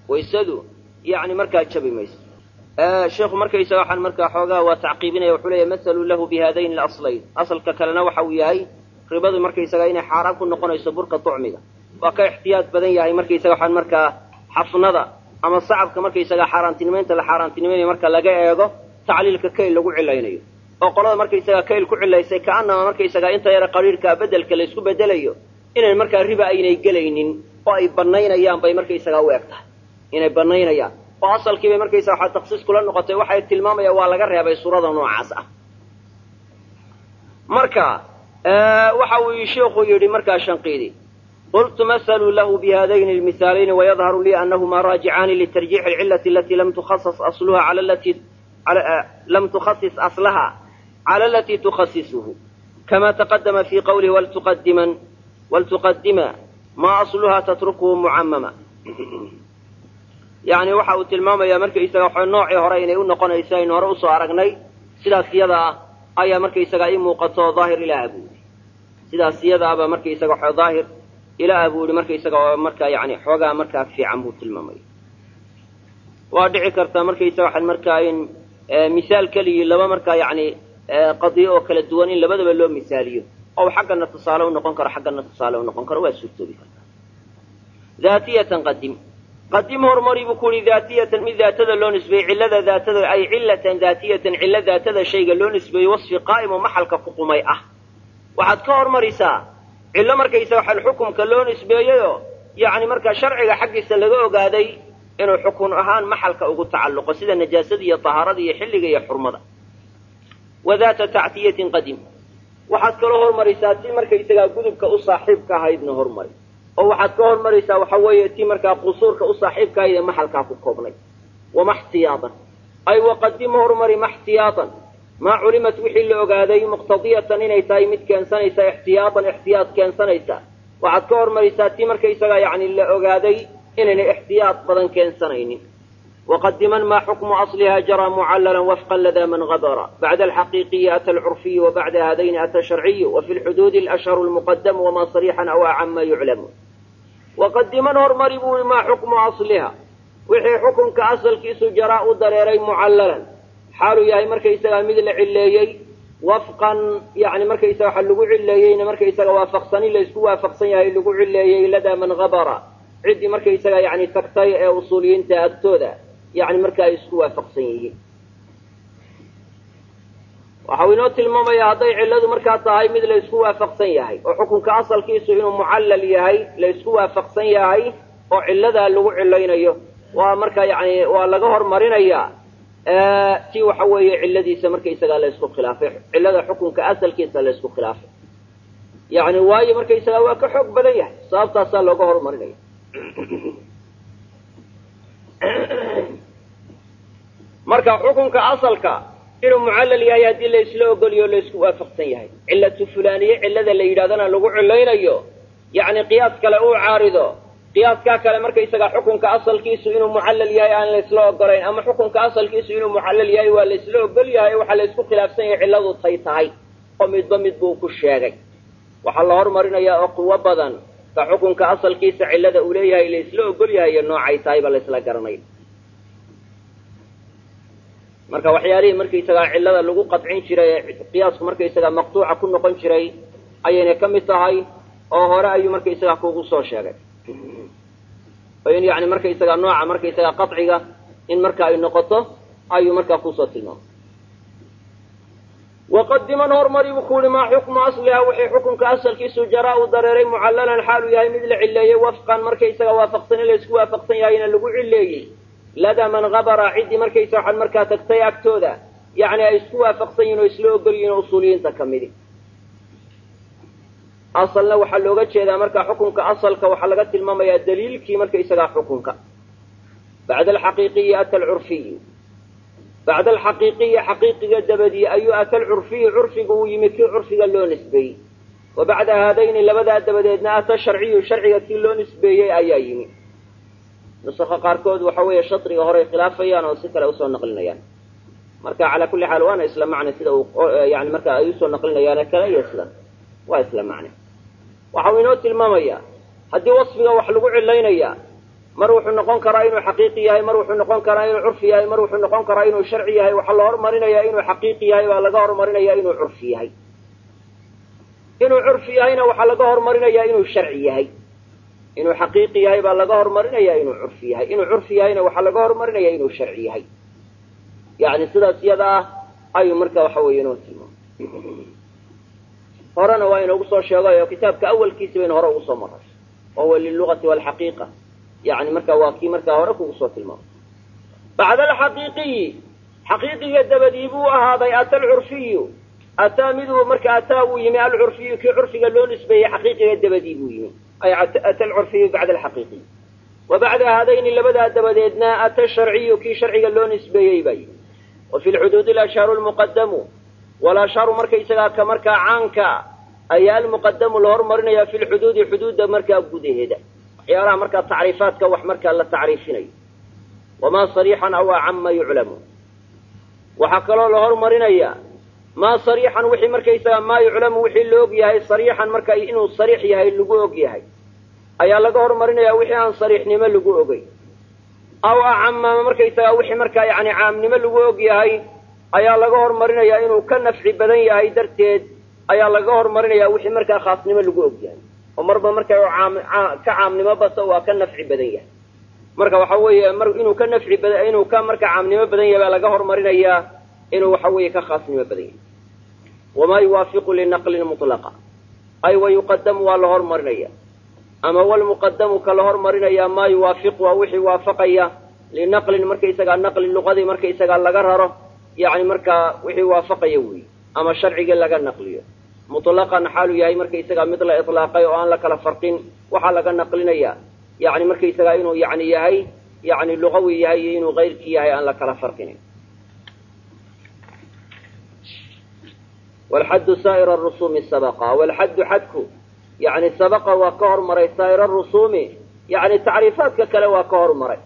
waysadu yani markaa jabi mayso sheikhu markaysaga waxaan markaa xoogaa waa tacqiibinaya wuxuu leeyahy mahalu lahu bihadayn alaslayn asalka kalena waxa uu yahay ribadu markaysaga inay xaaraan ku noqonayso burka tucmiga waa ka ixtiyaad badan yahay markaysaga waxaan markaa xafnada ama sacabka markaysaga xaaraantinimaynta la xaaraantinimaynayo marka laga eego tacliilka kayl lagu cilaynayo oo qolada markaysaga kayl ku cilaysay kaanama markaysaga inta yara qariirkaa bedelka laysku bedelayo inayn markaa riba aynay gelaynin oo ay banaynayaan bay markaysagaa u eg tahay inay banaynayaan oo asalkii bay markaysaga waxaa taksiis kula noqotay waxay tilmaamayaan waa laga reebay suurada noocaas ah marka waxa uu sheikhu yidhi markaa shanqiidi qultu masaluu lahu bihadayni lmisaalayni wayadharu lii anahuma raajicaani litarjiixi alcilati alatii lam tukhasas asluha cala lati lam tukhasis aslaha cala alatii tukhasisuhu kama taqadama fi qawlihi waltuqadiman waltuqadima maa asluha tatrukuhu mucamama yani waxa uu tilmaamayaa markaysaga waxa noocii hore inay u noqonayso aynu hore usoo aragnay sidaas iyada ah ayaa markaysaga ii muuqato daahir ilaaha buu yidhi sidaas iyada aba markaysaga waxa daahir ilaaha buu yidhi markaysaga oo markaa yani xoogaa markaa fiican buu tilmaamaya waa dhici kartaa markaysaga waxaan markaa in misaal keligii laba markaa yani qadiyo oo kala duwan in labadaba loo misaaliyo oo xaggana tusaale u noqon karo xaggana tusaale u noqon karo waa suurtoobi kartaa daatiyatan qadim qadim horumari buu ku yihi daatiyatan mid daatada loo nisbeeyey cillada daatada ay cillatan daatiyatan cillo daatada shayga loo nisbeeyey wasfi qaa'im oo maxalka ku qumay ah waxaad ka hormarisaa cillo markaysa waxaan xukumka loo nisbeeyeyoo yacni markaa sharciga xaggiisa laga ogaaday inuu xukun ahaan maxalka ugu tacalluqo sida najaasada iyo tahaarada iyo xilliga iyo xurmada wa daata tactiyatin qadim waxaad kaloo hormarisaa ti markaysagaa gudubka u saaxiibka ahaydna hormari oo waxaad ka hormaraysaa waxa weeye ti markaa qusuurka u saaxiibka ahayd ee maxalkaa ku koobnay wama xtiyaatan ay waqadima hormari ma xtiyaatan maa culimat wixii la ogaaday muqtadiyatan inay tahay mid keensanaysa ixtiyaatan ixtiyaad keensanaysa waxaad ka hormaraysaa ti markaysagaa yacni la ogaaday inaynay ixtiyaad badan keensanaynin وqdima ma xukmu aصlha jarى mucallala wfqa lada man habra bacda alxaqiiqiyi ata alcurfiyu wabacda hadayni ata sharciyu wafi lxuduudi alashharu lmuqadamu wama sarixan aw acama yuclamu waqadiman hormari buu maa xukmu asliha wixii xukunka asalkiisu jaraa u dareeray mucallalan xaaluu yahay markaysagaa mid la cileeyey wafqan yani markaysaga waxa lagu cileeyeyna markaysaga waafaqsani laysku waafaqsan yahay lagu cileeyey ladaa man habara ciddii markaysaga yani tagtay ee usuuliyiinta agtooda yani marka ay isku waafaqsan yihiin waxau inoo tilmaamayaa hadday cilladu markaa tahay mid la ysku waafaqsan yahay oo xukunka asalkiisu inuu mucallal yahay la ysku waafaqsan yahay oo cilladaa lagu cilaynayo waa markaa yani waa laga hormarinayaa ti waxa weeye cilladiisa markaysagaa la ysku khilaafay cillada xukunka asalkiisa la ysku khilaafay yani waayo markaysagaa waa ka xoog badan yahay sababtaasaa looga hormarinaya marka xukunka asalka inuu mucallal yahay haddii la isla ogoliyo o la isku waafaqsan yahay cillatu fulaaniye cillada la yidhahdana lagu cilaynayo yacni qiyaas kale uu caarido qiyaaskaa kale markaysaga xukunka asalkiisu inuu mucallal yahay aan la isla ogolayn ama xukunka asalkiisu inuu mucallal yahay waa la isla ogol yahay waxaa la isku khilaafsan yahay cilladu tay tahay oo midba mid buu ku sheegay waxaa la hormarinayaa oo quwo badan ka xukunka asalkiisa cillada uu leeyahay la isla ogol yahay iyo noocay tahayba la isla garanay marka waxyaalihii markaysagaa cillada lagu qadcin jiray ee qiyaasku markaysagaa maqtuuca ku noqon jiray ayayna ka mid tahay oo hore ayuu markaysagaa kugu soo sheegay oo in yani markaysagaa nooca markaysagaa qaciga in marka ay noqoto ayuu markaa kusoo tilmaamay waqadiman hormari buu ku yihi maa xukmu asliha wixii xukunka asalkiisu jaraa uu dareeray mucallalan xaaluu yahay mid la cileeyey wafqan markaysaga waafaqsan in la isku waafaqsan yahayna lagu cileeyey ladaa man habara ciddii markaysa waxaad markaa tagtay agtooda yacni ay isku waafaqsan yihin oo isla ogol yihin oo usuuliyiinta ka midi asalna waxaa looga jeedaa markaa xukunka asalka waxaa laga tilmaamayaa daliilkii markaysagaa xukunka bacda alxaqiiqiyi ata alcurfiyu bacda alxaqiiqiyi xaqiiqiga dabadii ayuu ata alcurfiyu curfiga uu yimi kii curfiga loo nisbeeyey wa bacda haadayni labadaa dabadeedna ata sharciyu sharciga kii loo nisbeeyey ayaa yimi nusaka qaarkood waxa weeye shadriga horey khilaafayaan oo si kale usoo naqlinayaan marka calaa kulli xaal waana isla macne sida uu yani marka ay usoo naqlinayaane kale iyo isla waa isla macne waxa uu inoo tilmaamayaa haddii wasfiga wax lagu cilaynaya mar wuxuu noqon karaa inuu xaqiiqi yahay mar wuxuu noqon karaa inuu curfi yahay mar wuxuu noqon karaa inuu sharci yahay waxaa la hormarinayaa inuu xaqiiqi yahay baa laga hormarinaya inuu curfi yahay inuu curfi yahayna waxaa laga hormarinaya inuu sharci yahay inuu xaqiiqi yahay baa laga hormarinaya inuu curfi yahay inuu curfi yahayna waxaa laga hormarinaya inuu sharci yahay yani sidaas iyada ah ayuu marka waxa weeye inoo tilmaamay horena waa inoogu soo sheegay oo kitaabka awalkiisa baynu hore ugu soo maray wa huwa lilugati walxaqiiqa yani marka waa kii markaa hore kugu soo tilmaamay bacda alxaqiiqiyi xaqiiqiga dabadii buu ahaaday ata alcurfiyu ataa miduu marka ataa uu yimi alcurfiyu kii curfiga loo nisbeeyey xaqiiqiga dabadii buu yimi ay ata alcurfiyu bacda alxaqiiqiy wa bacda haadayni labadaa dabadeedna ata sharciyu kii sharciga loo nisbeeyey baa yimi wa fi lxuduudi alashhaaru lmuqadamu walashhaaru markaysagaa ka markaa caanka ayaa almuqadamu la hormarinaya fi lxuduudi xuduudda markaa gudaheeda waxyaalaha markaa tacriifaadka wax markaa la tacriifinayo wamaa sariixan aw acama yuclamu waxaa kaloo la hormarinaya maa sariixan wixii markaysagaa maa yuclamu wixii la og yahay sariixan marka inuu sariix yahay lagu og yahay ayaa laga hormarinaya wixii aan sariixnimo lagu ogey aw acama markaysagaa wixii markaa yani caamnimo lagu og yahay ayaa laga hormarinaya inuu ka nafci badan yahay darteed ayaa laga hormarinaya wixii markaa khaasnimo lagu og yahay oo marba marka ka caamnimo bato waa ka nafci badan yahay marka waxa weeye mar inuu ka nafci bada inuu ka marka caamnimo badan yahay baa laga hormarinayaa inuu waxa weeye ka khaasnimo badan yahay wamaa yuwaafiqu linaqlin mutlaqa ay wa yuqadamu waa la hormarinaya ama walmuqadamu ka la hormarinaya maa yuwaafiqu waa wixii waafaqaya linaqlin markaysagaa naqli luqadii markaysagaa laga raro yani markaa wixii waafaqaya weyi ama sharcigii laga naqliyo mutlaqan xaalu yahay markaysagaa mid la ilaaqay oo aan la kala farqin waxaa laga naqlinaya yani markaysagaa inuu yani yahay yani luqawi yahay iyo inuu kayrkii yahay aan la kala farqinin walxaddu saa'ir rusuumi sabaqa walxaddu xadku yani sabaqa waa ka hormaray saa'ir rusuumi yani tacriifaadka kale waa ka hormaray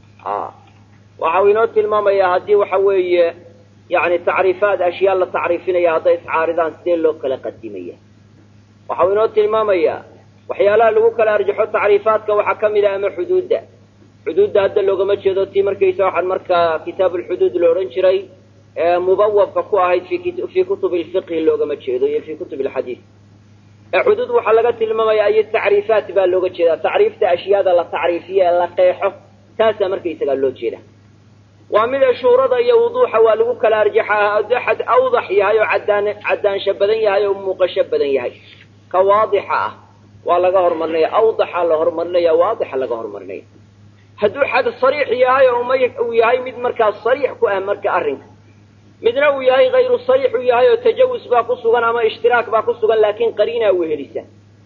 waxau inoo tilmaamayaa haddii waxa weeye yani tacriifaad ashyaa la tacriifinaya hadday iscaaridaan sidee loo kala qadimaya waxau inoo tilmaamayaa waxyaalaha lagu kala arjaxo tacriifaadka waxaa ka mid a ama xuduudda xuduudda hadda loogama jeedo tii markaysa waxaan markaa kitaab ulxuduud la odhan jiray mubawabka ku ahayd fii kutubi lfiqhi loogama jeedo iyo fii kutubi alxadiid xuduud waxaa laga tilmaamaya iyo tacriifaat baa looga jeedaa tacriifta ashyaada la tacriifiyo ee la qeexo taasaa markaysagaa loo jeeda waa mida shuurada iyo wuduuxa waa lagu kala arjaxaa axad awdax yahay oo cadaan cadaansho badan yahay oo muuqasho badan yahay ka waadixa ah waa laga hormarinaya awdaxa la horumarinaya waadixa laga horumarinaya hadduu xad sariix yahay oo may uu yahay mid markaa sariix ku ah marka arrinka midna uu yahay hayru sariix uu yahay oo tajawus baa ku sugan ama ishtiraak baa ku sugan laakiin qariinaa wehelisa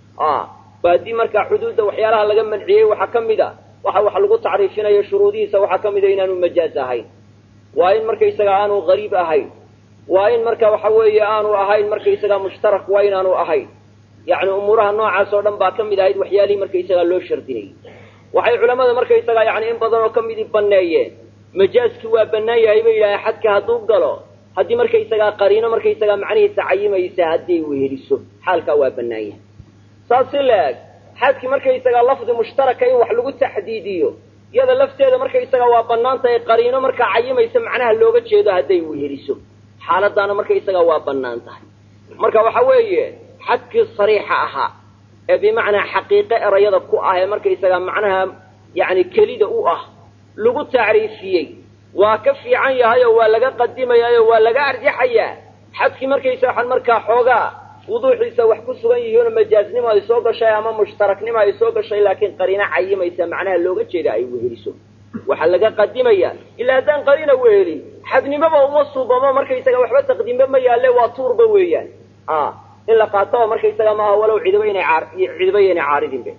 haddii markaa xuduudda waxyaalaha laga manciyey waxaa ka mid a waxa wax lagu tacriifinayo shuruudihiisa waxaa ka mid a inaanu majaaz ahayn waa in markaysaga aanu gariib ahayn waa in marka waxa weeye aanu ahayn markaysaga mushtarak waa inaanu ahayn yacni umuuraha noocaas oo dhan baa ka mid ahayd waxyaalihii markaysaga loo shardinayay waxay culamada markaysaga yani in badan oo ka midii baneeyeen majaazki waa banaan yahay bay yidhaaheen xadka hadduu galo haddii markaysagaa qariino markaysagaa macnihiisa cayimaysa haddii weheliso xaalkaa waa banaan yahay saas si la-eg xadkii markaysagaa lafdi mushtaraka in wax lagu taxdiidiyo iyada lafteeda markaysaga waa banaan tahay qariino markaa cayimaysa macnaha looga jeedo hadday weheliso xaaladaana markaysaga waa banaan tahay marka waxa weeye xadkii sariixa ahaa ee bimacnaa xaqiiqe erayada ku ah ee markaysaga macnaha yani kelida u ah lagu tacriifiyey waa ka fiican yahay oo waa laga qadimayaa oo waa laga arjaxayaa xadkii markaysa waxaan markaa xoogaa wuduuxiisa wax ku sugan yihiinoo majaaznimo ay soo gashay ama mushtaraknimo ay soo gashay laakiin qariino cayimaysa macnaha looga jeeda ay weheliso waxaa laga qadimaya ilaa haddaan qariina wehelin xadnimoba uma suubamo markaysaga waxba taqdiimba ma yaalle waa tuurba weeyaan in la qaatoba markaysaga maaha walow cidiba inay cidiba inay caaridinbe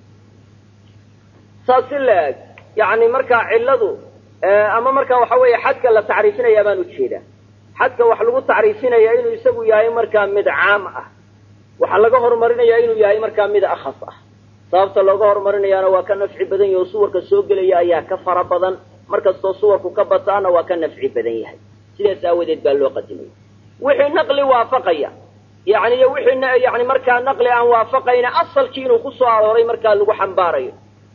saas si la-eg yani markaa cilladu ama markaa waxa weeye xadka la tacriifinaya baan ujeedaa xadka wax lagu tacriifinaya inuu isagu yahay markaa mid caam ah waxaa laga horumarinaya inuu yahay markaa mid akhas ah sababta looga horumarinayaana waa ka nafci badan yahi oo suwarka soo gelaya ayaa ka fara badan markastoo suwarku ka bataana waa ka nafci badan yahay sidaas aawadeed baa loo qadimaya wixii naqli waafaqaya yani iyo wixii yani markaa naqli aan waafaqayna asalkii inuu ku soo arooray markaa lagu xambaarayo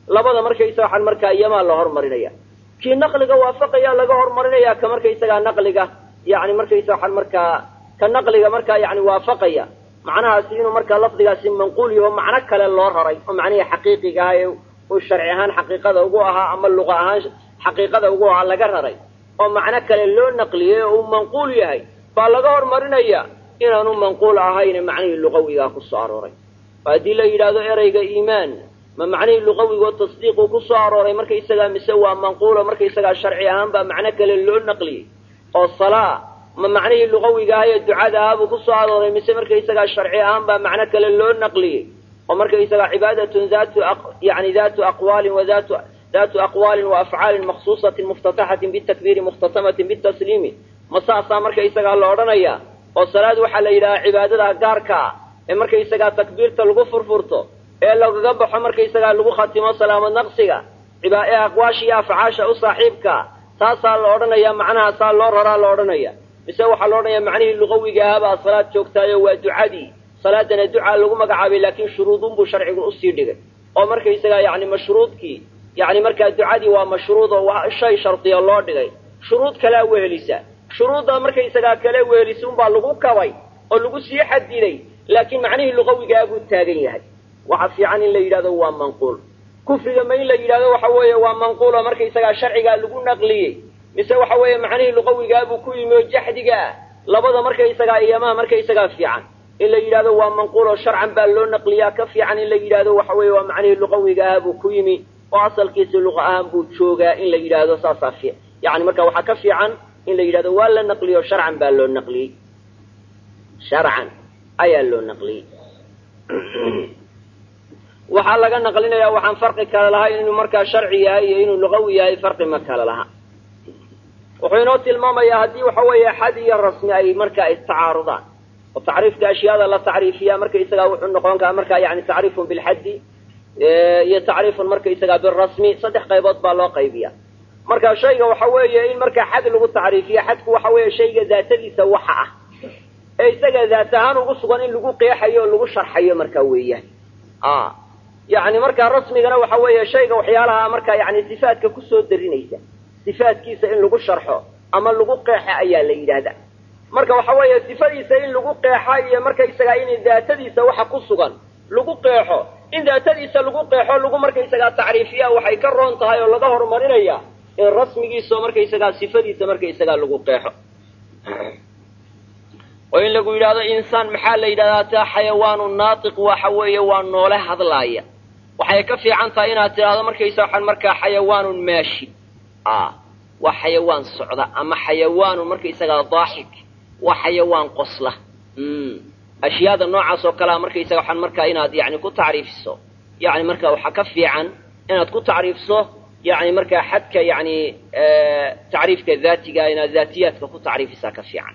labada markaysaga waxaan markaa iyamaa la hormarinaya kii naqliga waafaqaya laga hormarinaya ka markaysagaa naqliga yani markaysa waxaan markaa ka naqliga markaa yani waafaqaya macnahaasi inuu markaa lafdigaasi manquul yaho macno kale loo raray oo macnihii xaqiiqiga ah ee uu sharci ahaan xaqiiqada ugu ahaa ama luqa ahaan xaqiiqada ugu ahaa laga raray oo macno kale loo naqliyey oo uu manquul yahay baa laga hormarinaya inaanu manquul ahayne macnihii luqawigaa ku soo arooray haddii la yidhaahdo ereyga iimaan ma macnihii luqawigoo tasdiiquu ku soo arooray markaysagaa mise waa manquulo markaysagaa sharci ahaan baa macno kale loo naqliyey oo salaa ma macnihii luqawiga ah ee ducada ahaabuu ku soo arooray mise markaysagaa sharci ahaan baa macno kale loo naqliyey oo markaysagaa cibaadatun datu yani datu aqwaalin wa datu datu aqwaalin wa afcaalin maksuusatin muftataxatin bitakbiiri mukhtatamatin bitasliimi ma saasaa markaysagaa la odhanaya oo salaad waxaa la yidhahaa cibaadada gaarka ah ee markaysagaa takbiirta lagu furfurto ee lagaga baxo markaysagaa lagu khatimo salaamad naqsiga ee aqwaasha iyo afcaasha u saaxiibkaa taasaa la odhanaya macnahaasaa loo raraa la odhanaya mise waxaa la odhanaya macnihii luqawiga ahaabaa salaad joogtaayo waa ducadii salaadana ducaa lagu magacaabay laakiin shuruudunbuu sharcigu usii dhigay oo markaysagaa yani mashruudkii yani markaa ducadii waa mashruud oo waa shay shardiya loo dhigay shuruud kalea wehelisa shuruudda markaysagaa kale wehelisa unbaa lagu kabay oo lagu sii xadiday laakiin macnihii luqawigaa buu taagan yahay waxa fiican in la yidhahdo waa manquul kufriga ma in la yidhahdo waxa weeye waa manquul oo markaysagaa sharcigaa lagu naqliyey mise waxa weeye macnihii luqawigaabuu ku yimi oo jaxdiga ah labada markaysagaa iyamaha markaysagaa fiican in la yidhahdo waa manquul oo sharcan baa loo naqliyaa ka fiican in la yidhahdo waxa weeye waa macnihii luqawiga ah buu ku yimi oo asalkiisi luqa ahaan buu joogaa in la yidhaahdo saasaa fi yani marka waxaa ka fiican in la yidhahdo waa la naqliyo sharcan baa loo naqliyey sharcan ayaa loo naqliyey waxaa laga naqlinaya waxaan farqi kale lahayn inuu markaa sharci yahay iyo inuu luqawi yahay farqi ma kale laha wuxuu inoo tilmaamayaa haddii waxa weeye xad iyo rasmi ay markaa istacaarudaan oo tacriifka ashyaada la tacriifiya markaysagaa wuxuu noqon karaa markaa yani tacriifun bilxaddi iyo tacriifun markaysagaa birasmi saddex qaybood baa loo qaybiya marka shayga waxa weeye in markaa xad lagu tacriifiyo xadku waxa weeye shayga daatadiisa waxa ah ee isaga daat ahaan ugu sugan in lagu qeexayo o lagu sharxayo markaa weeyaan yani markaa rasmigana waxa weeye shayga waxyaalaha markaa yani sifaadka kusoo darinaysa sifaadkiisa in lagu sharxo ama lagu qeexa ayaa la yidhaahdaa marka waxa weeye sifadiisa in lagu qeexa iyo markaysagaa in daatadiisa waxa ku sugan lagu qeexo in daatadiisa lagu qeexo lagu markaysagaa tacriifiya waxay ka roon tahay oo laga horumarinaya in rasmigiisa markaysagaa sifadiisa markaysagaa lagu qeexo oo in lagu yidhahdo insaan maxaa la yidhahdaa taa xayawaanu naatiq waxa weeye waa noole hadlaaya waxay ka fiican tahay inaad tidhaahdo markaysa waxaan markaa xayawaanun maashi a waa xayawaan socda ama xayawaanun markaysagaa daaxik waa xayawaan qosla ashyaada noocaas oo kalea markaysaga waxaan markaa inaad yani ku tacriifiso yani marka waxaa ka fiican inaad ku tacriifso yani markaa xadka yani tacriifka daatiga inaad daatiyaadka ku tacriifisaa ka fiican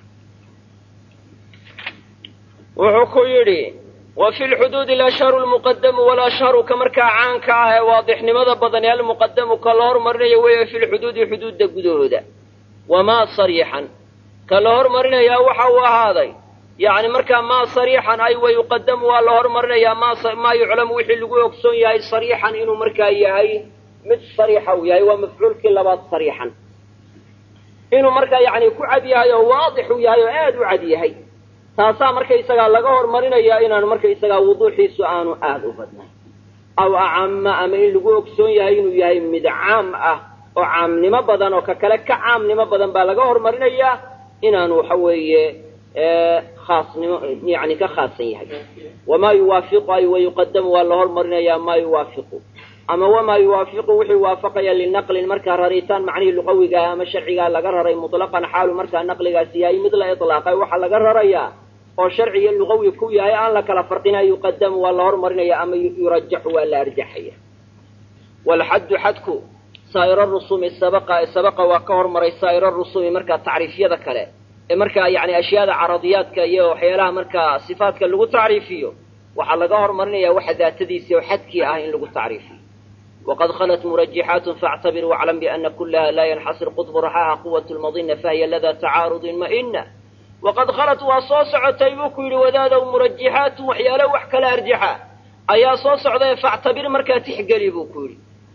wuxuu ku yidhi wa fi lxuduudi alashharu lmuqadamu walashharu ka markaa caanka ah ee waadixnimada badan ee almuqadamu ka la hormarinayo weeye fi lxuduudi xuduudda gudahooda wamaa sariixan ka la hormarinayaa waxa uu ahaaday yani markaa maa sariixan ay wa yuqadamu waa la hormarinayaa maa yuclamu wixii lagu ogsoon yahay sariixan inuu markaa yahay mid sariixa uu yahay waa mafcuulkii labaad sariixan inuu markaa yani ku cad yahay oo waadix uu yahay oo aad u cad yahay taasaa markaysagaa laga hormarinayaa inaanu markaysagaa wuduuxiisu aanu aada u badnayn aw acama ama in lagu ogsoon yahay inuu yahay mid caam ah oo caamnimo badan oo ka kale ka caamnimo badan baa laga hormarinayaa inaanu waxa weeye khaasnimo yani ka khaasan yahay wamaa yuwaafiqu ay wayuqadamu waa la hormarinayaa maa yuwaafiqu ama wamaa yuwaafiqu wixii waafaqaya linaqlin markaa raritaan macnihii luqawigaa ama sharcigaa laga raray mutlaqan xaalu markaa naqligaasi yahay mid la ilaaqay waxaa laga rarayaa oo sharciga luqawi ku yahay aan la kala farqina yuqadamu waa la hormarinaya ama yurajaxu waa la arjaxaya walxaddu xadku saa'ira rusumi sabaqa sabaqa waa ka hormaray saa'ira rusumi markaa tacriifyada kale ee markaa yani ashyaada caradiyaadka iyo waxyaalaha markaa sifaadka lagu tacriifiyo waxaa laga hormarinaya waxa daatadiisi oo xadkii ah in lagu tacriifiyo waqad khalat murajixaat faactabir waclam biana kulaha laa yanxasir qudbu raxaha quwat lmadina fahiya lada tacaarudin ma'ina waqad khalat waa soo socotay buu ku yidhi wadaadow murajixaatun waxyaalo wax kala arjaxa ayaa soo socdae factabir markaa tixgeli buu ku yidhi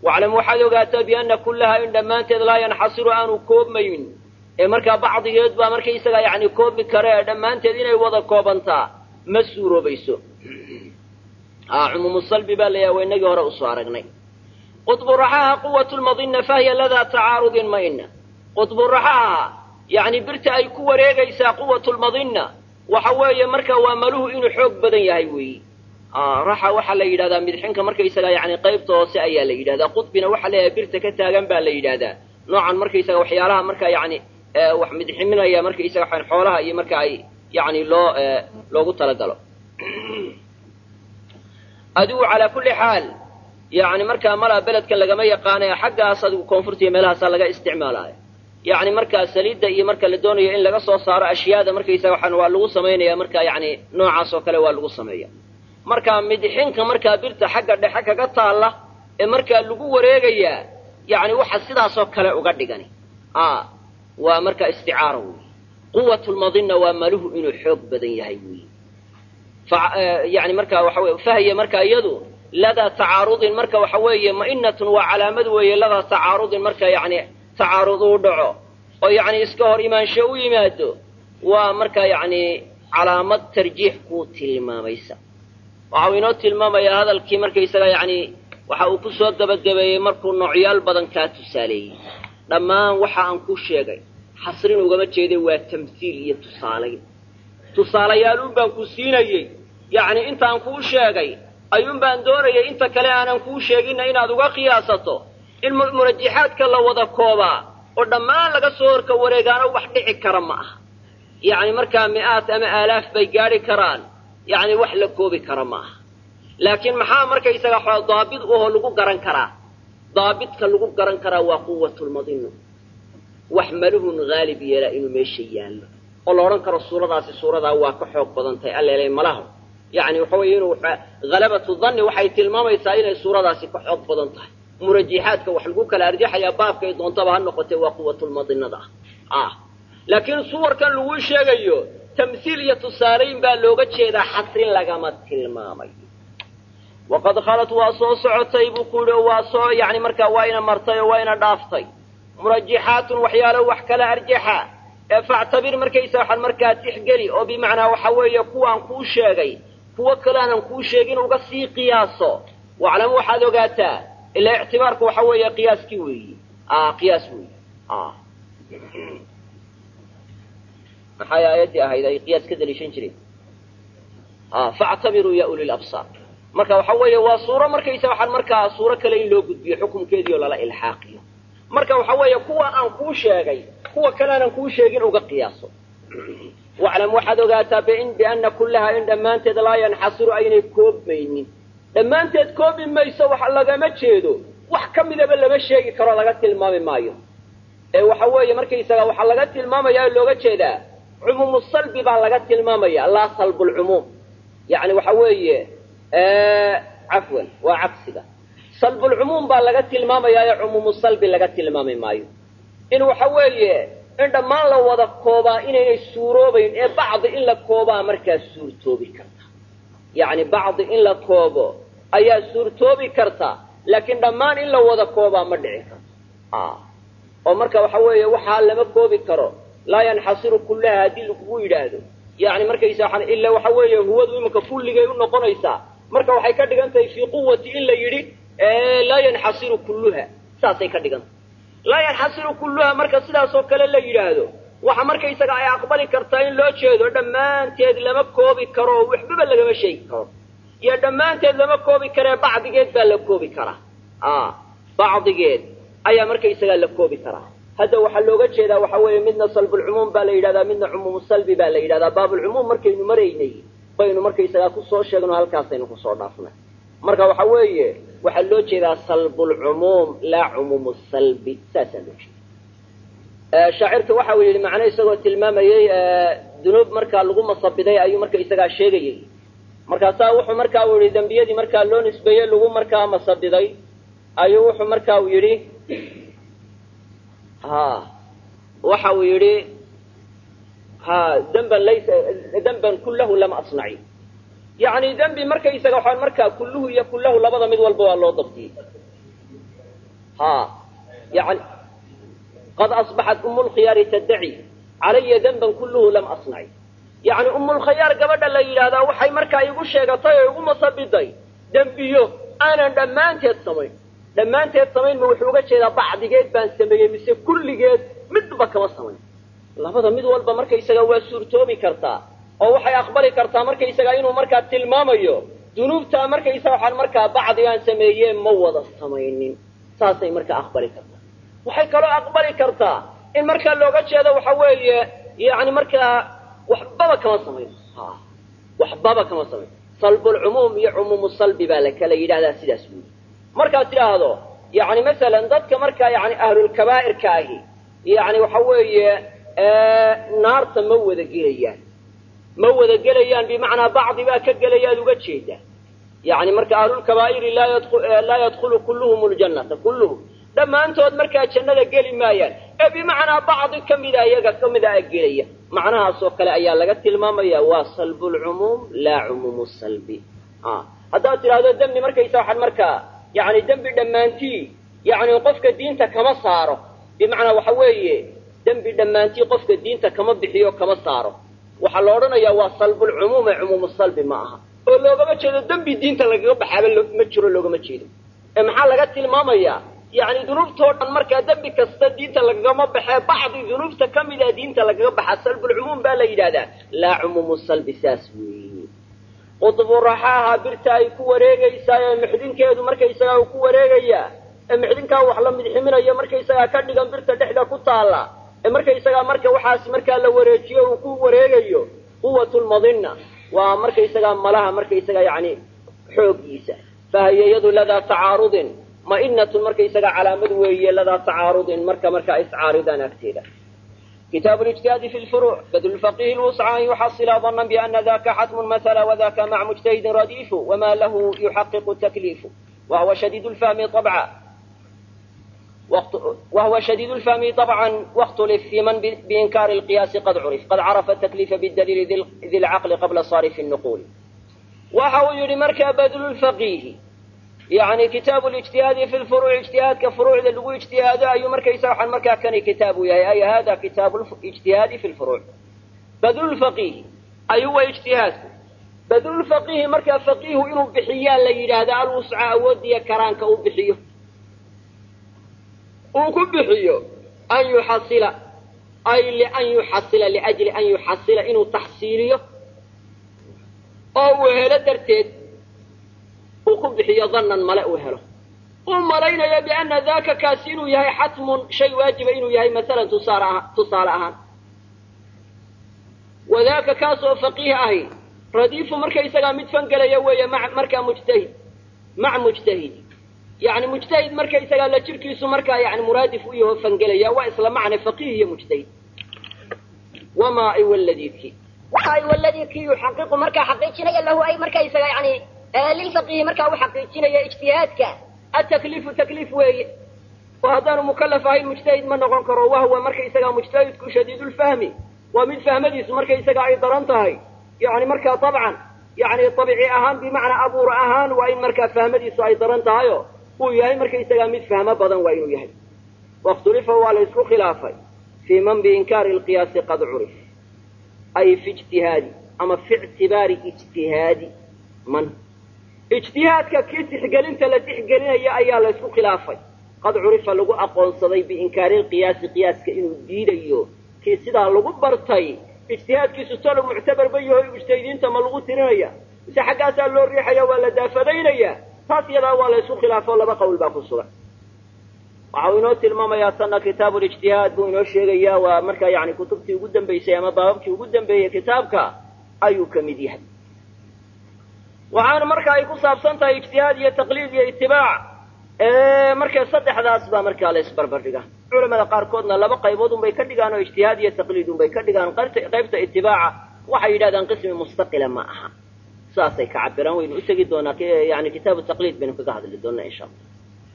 waclam waxaad ogaataa bianna kullahaa in dhammaanteed laa yanxasiru aanu koobmaynin ee markaa bacdigeed baa markaysaga yani koobi kare ee dhammaanteed inay wada koobantaa ma suuroobayso cumuumu salbi baa layaha waa inagii hore usoo aragnay qudbu raxaha quwatu lmadina fahiya ladaa tacaarudin maina qudbu raxaha yani birta ay ku wareegaysaa quwatu lmadina waxa weeye marka waa maluhu inuu xoog badan yahay weeyi raxa waxaa la yidhahdaa midxinka markaysaga yani qaybta hoose ayaa la yidhahdaa qudbina waxaa leeyahay birta ka taagan baa la yidhahdaa noocan markaysaga waxyaalaha marka yani wax midximinaya markaysaga waxaan xoolaha iyo marka ay yani loo loogu talagalo adigu calaa kulli xaal yani markaa malaa beledkan lagama yaqaanaya xaggaas adigu koonfurta iyo meelahaasaa laga isticmaalaayo yani markaa saliidda iyo marka la doonayo in laga soo saaro ashyaada markaysaga waxaan waa lagu samaynaya marka yani noocaas oo kale waa lagu sameeya marka midxinka markaa birta xagga dhexe kaga taalla ee markaa lagu wareegayaa yani waxa sidaasoo kale uga dhigani waa marka isticaara wey quwat lmadina waa maluhu inuu xoog badan yahay wey yani marka waxa wey fahya marka iyadu ladaa tacaarudin marka waxa weeye ma'inatun waa calaamad weeye ladaa tacaarudin marka yani tacaarud uu dhaco oo yani iska hor imaansho u yimaado waa marka yani calaamad tarjiix kuu tilmaamaysa waxau inoo tilmaamayaa hadalkii markaysaga yani waxa uu ku soo gebagabeeyey markuu noocyaal badan kaa tusaaleeyey dhammaan waxa aan ku sheegay xasrin ugama jeeday waa tamhiil iyo tusaalayn tusaalayaaluun baan ku siinayey yacni intaan kuu sheegay ayuun baan doonayay inta kale aanan kuu sheeginna inaad uga qiyaasato in murajaxaadka la wada koobaa oo dhammaan laga soo horka wareegaano wax dhici kara ma aha yacni markaa mi'aad ama aalaaf bay gaadhi karaan yacni wax la koobi kara ma aha laakiin maxaa markaysaga daabit uhoo lagu garan karaa daabitka lagu garan karaa waa quwatulmadinu wax maluhun haalib yeelaa inuu meesha yaallo oo la odhan karo suuradaasi suuradaa waa ka xoog badan tahay alleelay malaha yani waxa weeye inuu halabatu danni waxay tilmaamaysaa inay suuradaasi ka xoog badan tahay murajiixaadka wax lagu kala arjaxayaa baabkay doontaba ha noqotee waa quwatulmadinada ah laakiin suwarkan laguu sheegayo tamhiil iyo tusaalayn baa looga jeedaa xasrin lagama tilmaamayo waqad khalat waa soo socotay buu ku yihi oo waa soo yani markaa waa ina martay oo waa ina dhaaftay murajixaatun waxyaalo wax kala arjaxa ee factabir markaysa waxaan markaa tixgeli oo bimacnaa waxa weeye kuwaan kuu sheegay kuwo kalaanan kuu sheegin uga sii qiyaaso waclam waxaad ogaataa ilaa ictibaarku waxa weeye qiyaaskii weeyi qiyaas weeyi maxay aayaddii ahayd ay qiyaas ka daliishan jireen factabiruu ya uli labsaar marka waxa weeye waa suuro markaysa waxaan markaa suuro kale in loo gudbiyo xukumkeedii oo lala ilxaaqiyo marka waxa weeye kuwa aan kuu sheegay kuwa kaleenan kuu sheegin uga qiyaaso waclam waxaad ogaataa biana kullahaa in dhammaanteed laa yanxasiru aynay koobmaynin dhammaanteed koobi mayso wax lagama jeedo wax ka midaba lama sheegi karo laga tilmaami maayo ee waxa weeye markaysaga waxaa laga tilmaamaya oo looga jeedaa cumuumu salbi baa laga tilmaamaya laa salbu lcumuum yani waxa weeye cafwan waa cagsiga salbulcumuum baa laga tilmaamayaa ee cumuumu salbi laga tilmaami maayo in waxa weeye in dhammaan la wada koobaa inaynay suuroobayn ee bacdi in la koobaa markaa suurtoobi karta yacni bacdi in la koobo ayaa suurtoobi karta laakiin dhammaan in la wada koobaa ma dhici karto oo marka waxa weeye waxaa lama koobi karo laa yanxasiru kullaha haddii lakugu yidhaahdo yani markaysa waxaan ila waxa weeye huwadu iminka kulligay u noqonaysaa marka waxay ka dhigan tahay fii quwati in la yidhi laa yanxasiru kulluha saasay ka dhigan tahay laa yanxasiru kulluha marka sidaasoo kale la yidhaahdo waxa markaysaga ay aqbali kartaa in loo jeedo dhammaanteed lama koobi karo oo waxbaba lagama sheegi karo iyo dhammaanteed lama koobi karee bacdigeed baa la koobi karaa bacdigeed ayaa markaysagaa la koobi karaa hadda waxaa looga jeedaa waxa weeye midna salbulcumuum baa la yidhahdaa midna cumuumu salbi baa la yidhahdaa baabulcumuum markaynu maraynay baynu markaysagaa kusoo sheegno halkaasaynu kusoo dhaafnay marka waxa weeye waxaa loo jeedaa salbulcumuum laa cumuumu salbi saasaa loo jeeda shaacirka waxa uu yidhi macno isagoo tilmaamayey dunuub markaa lagu masabiday ayuu marka isagaa sheegayey markaasaa wuxuu markaa uu yidhi dembiyadii markaa loo nisbeeyey lagu markaa masabiday ayuu wuxuu marka uu yidhi ha waxa uu yidhi ha demban laysa demban kullahu lama asnaci yacni dembi markaysaga waxaan markaa kulluhu iyo kullahu labada mid walba waa loo dabtiyey ha yani qad asbaxat umu lkhiyaari taddaci calaya danban kulluhu lam asnaci yacni umulkhayaar gabadha la yidhaahdaa waxay markaa igu sheegatay oo igu masabiday dembiyo aanan dhammaanteed samayn dhammaanteed samayn ma wuxuu uga jeedaa bacdigeed baan sameeyey mise kulligeed midba kama samayn labada mid walba markaysaga waa suurtoobi kartaa oo waxay aqbali kartaa markaysaga inuu markaa tilmaamayo dunuubtaa markaysaga waxaan markaa bacdigaan sameeyee ma wada samaynin saasay markaa aqbali kartaa waxay kaloo aqbali kartaa in markaa looga jeedo waxa weeye yani markaa waxbaba kama samayn waxbaba kama samayn salbulcumuum iyo cumuumu salbi baa la kala yidhahdaa sidaas weyi markaad tidhaahdo yani masalan dadka markaa yani ahlulkabaa'irka ahi yani waxa weeye naarta ma wada gelayaan ma wada gelayaan bimacnaa bacdi baa ka gelayaad uga jeeda yani marka ahlulkabaa'iri laa yadkhulu kulluhum ljannata kulluhum dhammaantood markaa jannada geli maayaan ee bimacnaa bacdi kamida iyaga kamida a gelaya macnahaas oo kale ayaa laga tilmaamaya waa salbu lcumuum laa cumuumu salbi haddaad tidhaahdo dembi markaysa waxaan markaa yani dembi dhammaantii yani qofka diinta kama saaro bimacnaa waxa weeye dembi dhammaantii qofka diinta kama bixiyo kama saaro waxaa la odhanayaa waa salbulcumuum ee cumuumu salbi ma aha oo loogama jeedo dembi diinta lagaga baxaaba ma jiro loogama jeedo ee maxaa laga tilmaamayaa yani dunuubtoo dhan markaa dembi kasta diinta lagagama baxee bacdi dunuubta ka mida diinta lagaga baxa salbulcumuum baa la yidhahdaa laa cumuumu salbi saas weeye qudbu raxaaha birta ay ku wareegaysaa ee mixdinkeedu markaysagaa uu ku wareegayaa ee mixdinkaa wax la midximinayo markaysagaa ka dhigan birta dhexda ku taalla ee markaysagaa marka waxaas markaa la wareejiyo uu ku wareegayo quwat lmadinna waa markaysagaa malaha markaysagaa yani xooggiisa fahiya yadu ladaa tacaarudin mainatun markaysagaa calaamad weeye ladaa tacaarudin marka markaa iscaaridaan agteeda kitaabu lijtihaadi fi lfuruuc badlu faqihi lwusca an yuxasila dana biana daka xatmun mahala wadaka maca mujtahidin radiifu wama lahu yuxaqiqu takliifu wahuwa shadiid lfahmi abca وهو شديد الفهم طبعا واختلف في من بإنكار القياس قد عرف قد عرف التكليف بالدليل ذي العقل قبل صارف النقول وحو يري مركا بدل الفقيه يعني كتاب الاجتهاد في الفروع اجتهاد كفروع للو اجتهاد أي مركا يسرح المركا كان كتاب أي هذا كتاب الاجتهاد في الفروع بدل الفقيه أي هو اجتهاد بدل الفقيه مركا فقيه إنه بحيان ليلة هذا الوسع أودي كرانك أو بحيه uu ku bixiyo an yuxasila ay lian yuxasila liajli an yuxasila inuu taxsiiliyo oo uu helo darteed uu ku bixiyo dannan male uu helo uu malaynayo biana daka kaasi inuu yahay xatmun shay waajiba inuu yahay masalan tusaale aha tusaale ahaan wadaaka kaas oo faqiih ahi radiifu marka isagaa mid fangelaya weeye ma markaa mujtahid maca mujtahid yani mujtahid markaysagaa la jirkiisu markaa yani muraadif u yaho fangelaya waa isla macna faqiih iyo mujtahid wamaa ay waladiki ay waladiki yuxaqiqu markaa xaqiijinaya lahu ay markaysaga yani lilfaqihi markaa u xaqiijinaya ijtihaadka atakliifu takliif weeye oo haddaanu mukalaf ahayn mujtahid ma noqon karo wahwa markaysagaa mujtahidku shadiidulfahmi waa mid fahmadiisu markaysaga ay daran tahay yani markaa abcan yani abici ahaan bimacnaa abuur ahaan waa in markaa fahmadiisu ay daran tahayo uu yahay markaysagaa mid fahmo badan waa inuu yahay wakhtulifa waa la isku khilaafay fii man biinkaari lqiyaasi qad curif ay fi ijtihaadi ama fi ictibaari ijtihaadi man ijtihaadka kii tixgelinta la tixgelinaya ayaa la ysku khilaafay qad curifa lagu aqoonsaday biinkaari lqiyaasi qiyaaska inuu diidayo kii sidaa lagu bartay ijtihaadkiisu talo muctabarba yaho mujtahidiinta ma lagu tirinaya mise xaggaasaa loo riixaya waa la daafadaynaya taas iyadaa waa la ysku khilaafo laba qowl baa ku sugan waxau inoo tilmaamayaa tanna kitaabu lijtihaad buu inoo sheegayaa waa markaa yani kutubtii ugu dambaysay ama baababkii ugu dambeeyey kitaabka ayuu ka mid yahay waxaana marka ay ku saabsan tahay ijtihaad iyo taqliid iyo itibaac marka saddexdaas baa markaa la isbarbardhiga culamada qaarkoodna laba qaybood unbay ka dhigaan oo ijtihaad iyo taqliid unbay ka dhigaan qaybta itibaaca waxay yidhahdaan qismi mustaqila ma aha saasay ka cabiraan waynu u tegi doonaa yani kitaabu taqliid baynu kaga hadli doonaa insha allah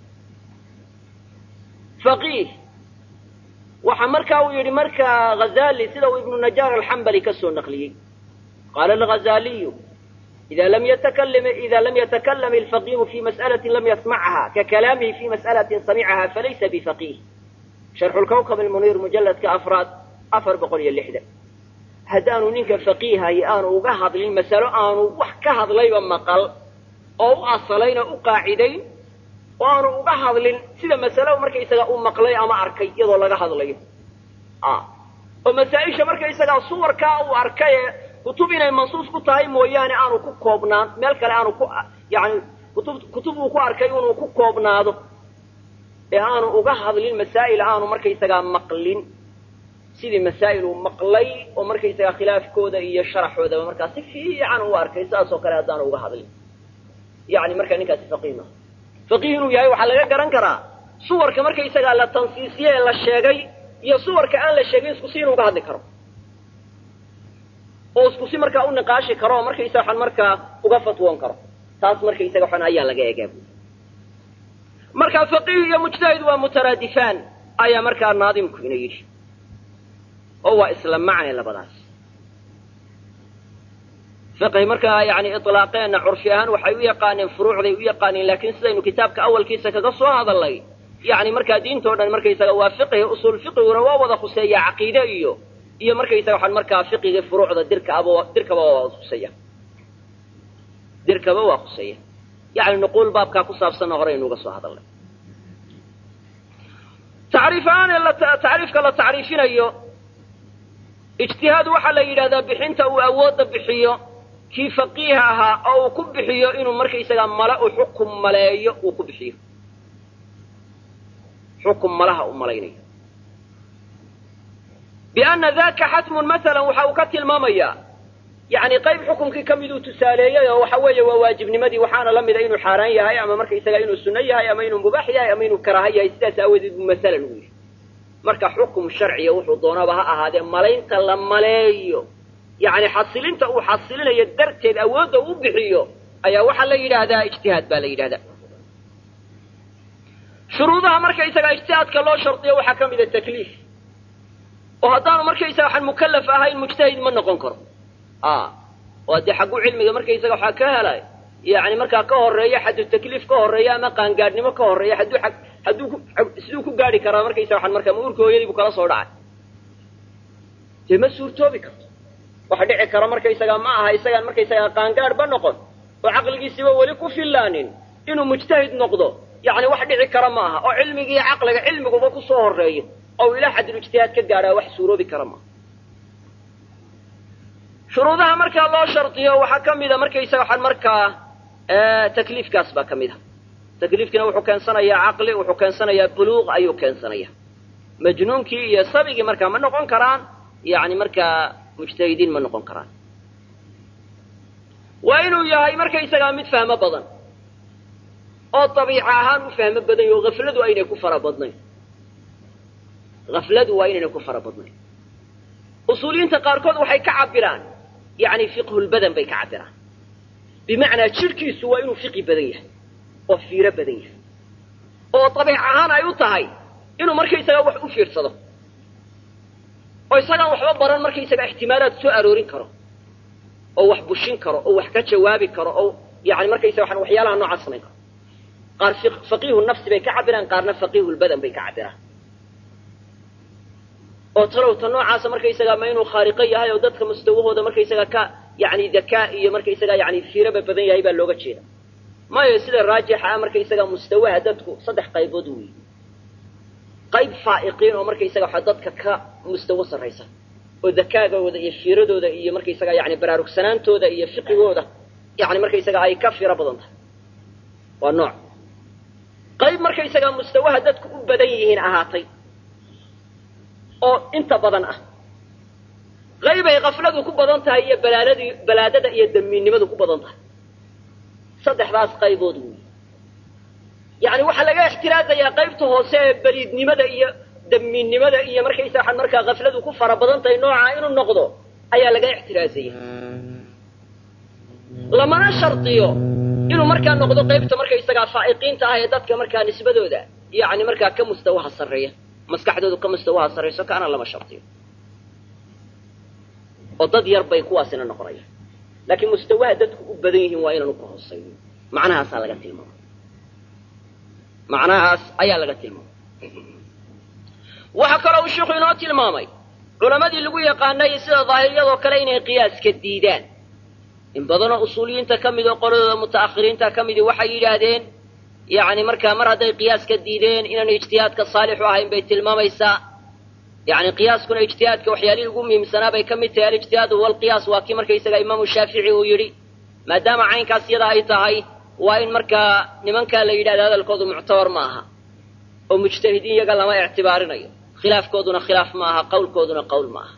faqiih waxa marka uu yidhi marka ghazali sida uu ibnu najaar alxambali ka soo naqliyey qaala alghazaliyu إذا لم يتكلم إذا لم يتكلم الفقيه في مسألة لم يسمعها ككلامه في مسألة سمعها فليس بفقيه شرح الكوكب المنير مجلد كأفراد أفر بقول اللحدة هدانو نينك فقيها يآنو وقهض للمسألة آنو وحكهض ليبا مقل أو أصلين أقاعدين وآنو وقهض لل سيدا مسألة ومركا يساقا أمقلي أما أركي يضو لقهض ليبا آه ومسائشة مركا يساقا صور كاو أركي kutub inay mansuus ku tahay mooyaane aanu ku koobnaan meel kale aanu ku yani kutub kutub uu ku arkay inuu ku koobnaado ee aanu uga hadlin masaa'il aanu markaysagaa maqlin sidii masaa'il uu maqlay oo markaysagaa khilaafkooda iyo sharaxoodaba markaa si fiican u arkay saas oo kale haddaanu uga hadlin yani markaa ninkaasi faqiih maaha faqiih inuu yahay waxaa laga garan karaa suwarka markaysagaa la tansiisiye ee la sheegay iyo suwarka aan la sheegin isku si inuu uga hadli karo oo isku si markaa u niqaashi karo oo markaysa waxaan markaa uga fatwoon karo taas markaysaga waxaan ayaa laga egaa buuli marka faqiih iyo mujtahid waa mutaraadifaan ayaa markaa naadimku ina yidhi oo waa isla macne labadaas fiqhi markaa yani ilaaqeenna curfi ahaan waxay u yaqaaneen furuucday u yaqaaneen laakiin sidaynu kitaabka awalkiisa kaga soo hadalnay yani markaa diintao dhan markaysaga waa fiqhi usuul fiqiguna waa wada khuseeya caqiide iyo iyo markaysaga waxaan markaa fiqiga furuucda dirkaaba dirkaba waa khuseeya dirkaba waa khuseeya yani nuquul baabkaa ku saabsanna hore aynu uga soo hadalnay tacriif ahaan ee tacriifka la tacriifinayo ijtihaad waxaa la yidhahdaa bixinta uu awoodda bixiyo kii faqiiha ahaa oo uu ku bixiyo inuu markaysagaa mala u xukum maleeyo uu ku bixiyo xukum malaha u malaynayo bianna daka xatmun masalan waxa uu ka tilmaamayaa yani qayb xukumkii ka miduu tusaaleeyey oo waxa weeye waa waajibnimadii waxaana la mida inuu xaaraan yahay ama markaysaga inuu sunno yahay ama inuu mubaax yahay ama inuu karaaha yahay sidaas aawadeed buu masalan u yidhi marka xukum sharciya wuxuu doonaba ha ahaadee malaynta la maleeyo yani xasilinta uu xasilinayo darteed awoodda u bixiyo ayaa waxaa la yidhaahdaa ijtihaad baa la yidhahdaa shuruudaha markaysaga ijtihaadka loo shardiyo waxaa ka mida takliif oo haddaanu markaysaga waxaan mukallaf ahayn mujtahid ma noqon karo oo dee xaggu cilmiga markaysaga waxaa ka helay yani markaa ka horeeya xaddu takliif ka horeeya ama qaangaadhnimo ka horeeya hadduu hadduu siduu ku gaadhi karaa markaysaga waxaan markaa maurka hooyadii buu kala soo dhacay dee ma suurtoobi karto waxa dhici kara markaysaga ma aha isagaan markaysaga qaangaadhba noqon oo caqligiisiba weli ku fillaanin inuu mujtahid noqdo yani wax dhici kara ma aha oo cilmigiiyo caqliga cilmiguba kusoo horeeyo oo ilaa xaddul ijtihaad ka gaadhaa wax suuroobi kara maaha shuruudaha markaa loo shardiyo waxaa ka mida markaysaga waxaan markaa takliifkaas baa ka mid a takliifkiina wuxuu keensanayaa caqli wuxuu keensanayaa buluuq ayuu keensanaya majnuunkii iyo sabigii markaa ma noqon karaan yani markaa mujtahidiin ma noqon karaan waa inuu yahay markaysagaa mid fahmo badan oo dabiica ahaan u fahmo badan yaho hafladu aynay ku fara badnayn hafladu waa inaynay ku fara badnayn usuuliyiinta qaarkood waxay ka cabiraan yani fiqhulbadan bay ka cabiraan bimacnaa jidhkiisu waa inuu fiqi badan yahay oo fiiro badan yahay oo dabiic ahaan ay u tahay inuu markaysagaa wax u fiirsado oo isagaan waxba baran markaysaga ixtimaalaad soo aroorin karo oo wax bushin karo oo wax ka jawaabi karo oo yani markaysaga waxaan waxyaalaha noocaas samayn karo qaar faqiihu nafsi bay ka cabiraan qaarna faqiihulbadan bay ka cabiraan oo talowta noocaasa markaysagaa ma inuu khaariqo yahay oo dadka mustawahooda markaysagaa ka yani dakaa iyo markaysagaa yani fiiraba badan yahay baa looga jeeda mayo sida raajixa ah markaysagaa mustawaha dadku saddex qaybood weeye qayb faa'iqiin oo markaysaga waxa dadka ka mustawo sarraysa oo dakaagooda iyo fiiradooda iyo markaysagaa yani baraarugsanaantooda iyo fiqigooda yani markaysaga ay ka fiiro badan tahay waa nooc qayb markaysagaa mustawaha dadku u badan yihiin ahaatay oo inta badan ah qaybay kafladu ku badan tahay iyo balaaladii balaadada iyo damiinnimadu ku badan tahay saddexdaas qaybood weyi yani waxaa laga ixtiraazayaa qaybta hoose ee beliidnimada iyo damiinnimada iyo markaysa waxaan markaa kafladu ku fara badan tahay noocaa inuu noqdo ayaa laga ixtiraazaya lamana shardiyo inuu markaa noqdo qaybta markaysagaa faa'iqiinta ah ee dadka markaa nisbadooda yani markaa ka mustawaha sarreeya maskaxdoodu ka mustawaha sarrayso kaana lama shardiyo oo dad yar bay kuwaasina noqonayaan laakiin mustawaha dadku u badan yihiin waa inaanu ka hoosayn macnahaasaa laga tilmaamay macnahaas ayaa laga tilmaamay waxaa kaloo uu sheikhu inoo tilmaamay culammadii lagu yaqaanay sida daahiriyadoo kale inay qiyaaska diidaan in badanoo usuuliyiinta ka mid oo qoladooda muta'akhiriinta ka midii waxay yidhaahdeen yacni markaa mar hadday qiyaaska diideen inaan ijtihaadka saalixu ahayn bay tilmaamaysaa yacni qiyaaskuna ijtihaadka waxyaalihii ugu muhiimsanaa bay ka mid tahay alijtihaadu walqiyaas waa kii markaysaga imaamu shaafici uu yidhi maadaama caynkaas yada ay tahay waa in markaa nimankaa la yidhahda hadalkoodu muctabar ma aha oo mujtahidiin iyaga lama ictibaarinayo khilaafkooduna khilaaf ma aha qawlkooduna qowl ma aha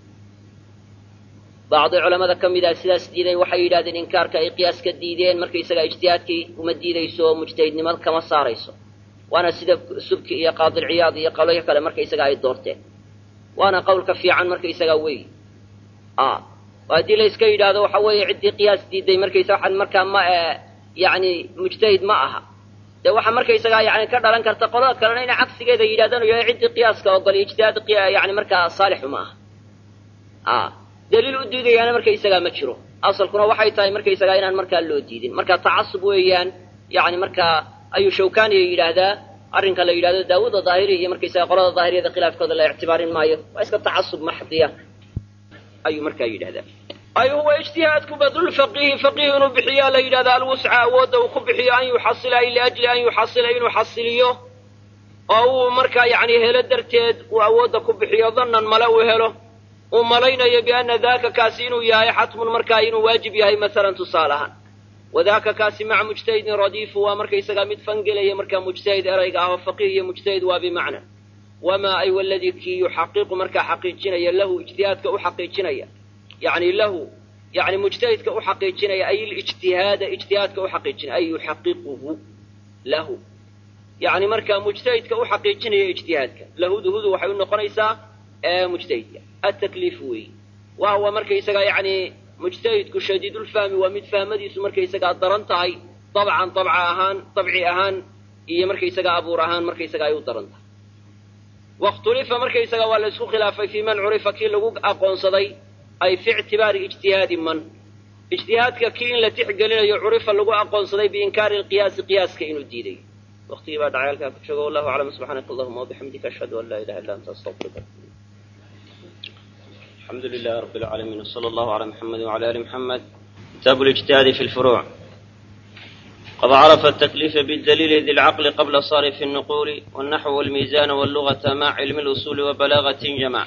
bacdi culamada ka mid ah sidaas diiday waxay yidhahdeen inkaarka ay qiyaaska diideen markaysaga ijtihaadkii uma diidayso oo mujtahidnimo kama saarayso waana sida subki iyo qaadilciyaad iyo qolyo kale markaysaga ay doorteen waana qawlka fiican markaysaga weyi haddii la iska yidhaahdo waxa weeye ciddii qiyaas diiday markaysa waxaan markaa ma yani mujtahid ma aha dee waxaa markaysagaa yani ka dhalan karta qolada kalena inay cagsigeeda yidhahdaan yahay ciddii qiyaaska ogol ijtihaad yani markaa saalixu ma aha daliil u diidayaana markaysagaa ma jiro asalkuna waxay tahay markaysagaa inaan markaa loo diidin marka tacasub weeyaan yani markaa ayuu shawkaniya yidhaahdaa arrinka la yidhahdo daawuda daahiri iyo markaysaga qolada daahiriyada khilaafkooda la ictibaarin maayo waa iska tacasub maxdiya ayuu markaa yidhahdaa ay huwa ijtihaadku badlulfaqiihi faqiih inuu bixiyaa la yidhahda alwusca awoodda uu ku bixiyo an yuxasila ay liajli an yuxasila inuu xasiliyo oo uu markaa yani helo darteed uu awoodda ku bixiyo dannan male uu helo uu malaynayo bianna daaka kaasi inuu yahay xatmun markaa inuu waajib yahay masalan tusaalahaan wadaaka kaasi maca mujtahidin radiifu waa markaysagaa mid fangelaya markaa mujtahid erayga ah oo faqiih iyo mujtahid waa bimacna wamaa ay waladii kii yuxaqiqu markaa xaqiijinaya lahu ijtihaadka u xaqiijinaya yani lahu yani mujtahidka u xaqiijinaya ay lijtihaada ijtihaadka u xaqiijinaya ay yuxaqiquhu lahu yani markaa mujtahidka u xaqiijinaya ijtihaadka lahudu hudu waxay u noqonaysaa mujtahidka atakliif weeyi wa huwa markaysagaa yani mujtahidku shadiidulfahmi waa mid fahmadiisu markaysagaa daran tahay dabcan dabca ahaan dabci ahaan iyo markaysagaa abuur ahaan markaysaga ay u daran tahay wakhtulifa markaysaga waa la isku khilaafay fii man curifa kii lagu aqoonsaday ay fi ictibaari ijtihaadi man ijtihaadka kii in la tixgelinayo curifa lagu aqoonsaday biinkaari lqiyaasi qiyaaska inuu diiday waktigii baa dhacay halkaa ku joogo wallahu aclam subxaanaka allahuma wabixamdika ashhadu an laa ilaha illa anta astaqfiruka الحمد لله رب العالمين وصلى الله على محمد وعلى آل محمد كتاب الاجتهاد في الفروع قد عرف التكليف بالدليل ذي العقل قبل صارف النقول والنحو والميزان واللغة مع علم الأصول وبلاغة جمع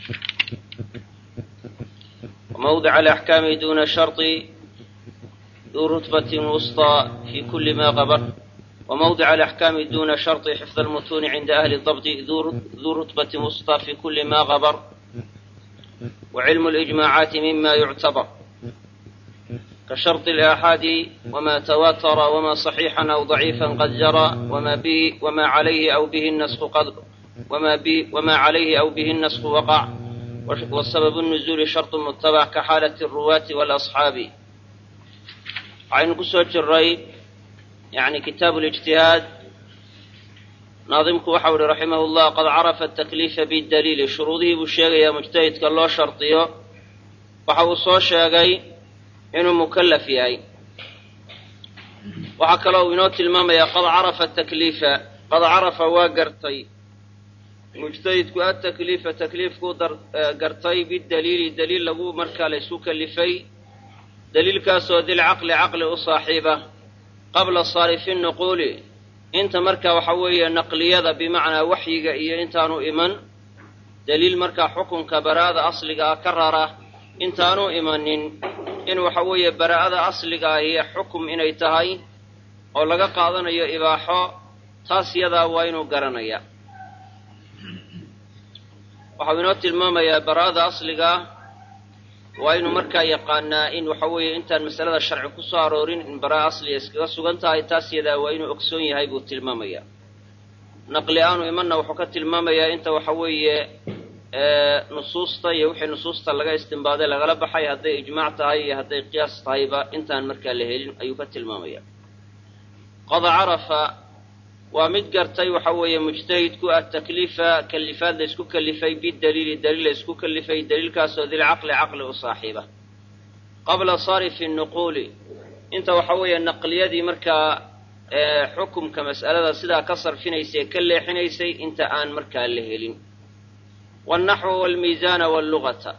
وموضع الأحكام دون شرط ذو رتبة وسطى في كل ما غبر وموضع الأحكام دون شرط حفظ المتون عند أهل الضبط ذو رتبة وسطى في كل ما غبر وعلم الإجماعات مما يعتبر كشرط الآحاد وما تواتر وما صحيحا أو ضعيفا قد جرى وما به وما عليه أو به النسخ قد وما به وما عليه أو به النسخ وقع والسبب النزول شرط متبع كحالة الرواة والأصحاب عين قصوة الري يعني كتاب الاجتهاد naadimku waxa uhi raximah llah qad carafa atakliifa bidaliili shuruudihii buu sheegayaa mujtahidka loo shardiyo waxa uu soo sheegay inuu mukallaf yahay waxaa kaloo uu inoo tilmaamayaa qad carafa atakliifa qad carafa waa gartay mujtahidku atakliifa takliifkuu gartay bidaliili daliil lagu markaa la isku kalifay daliilkaasoo dilcaqli caqli u saaxiiba qabla saarifi nuquuli inta marka waxa weeye naqliyada bimacnaa waxyiga iyo intaanu iman daliil markaa xukunka baraa'ada asliga ah ka rara intaanu imanin in waxa weeye baraa'ada asliga ahi xukum inay tahay oo laga qaadanayo ibaaxo taas yadaa waa inuu garanaya waxau inoo tilmaamayaa baraa'ada asliga ah waa inuu markaa yaqaanaa in waxa weeye intaan masalada sharci ku soo aroorin in baraa asliga iskaga sugan tahay taas yadaa waa inuu ogsoon yahay buu tilmaamayaa naqli aanu imanna wuxuu ka tilmaamayaa inta waxa weeye nusuusta iyo wixii nusuusta laga istimbaaday lagala baxay hadday ijmaac tahay iyo hadday qiyaas tahayba intaan markaa la helin ayuu ka tilmaamaya qad carafa waa mid gartay waxa weeye mujtahidku atakliifa kalifaad la isku kalifay bidaliili daliil la isku kalifay daliilkaasoo dilcaqli caqli u saaxiiba qabla sarifi nuquuli inta waxa weeye naqliyadii markaa xukumka mas'alada sidaa ka sarfinaysay ee ka leexinaysay inta aan markaa la helin waalnaxwa waalmiisaana wallugata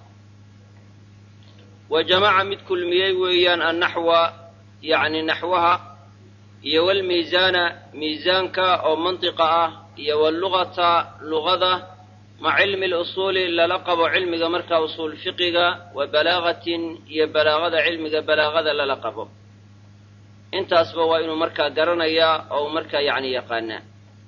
wa jamaca mid kulmiyey weeyaan annaxwa yacni naxwaha iyo walmiisaana miisaanka oo mantiqa ah iyo wallugata lugada maca cilmi lusuuli lala qabo cilmiga markaa usuul fiqiga wa balaagatin iyo balaagada cilmiga balaagada lala qabo intaasba waa inuu markaa garanayaa oo uu markaa yacni yaqaanaa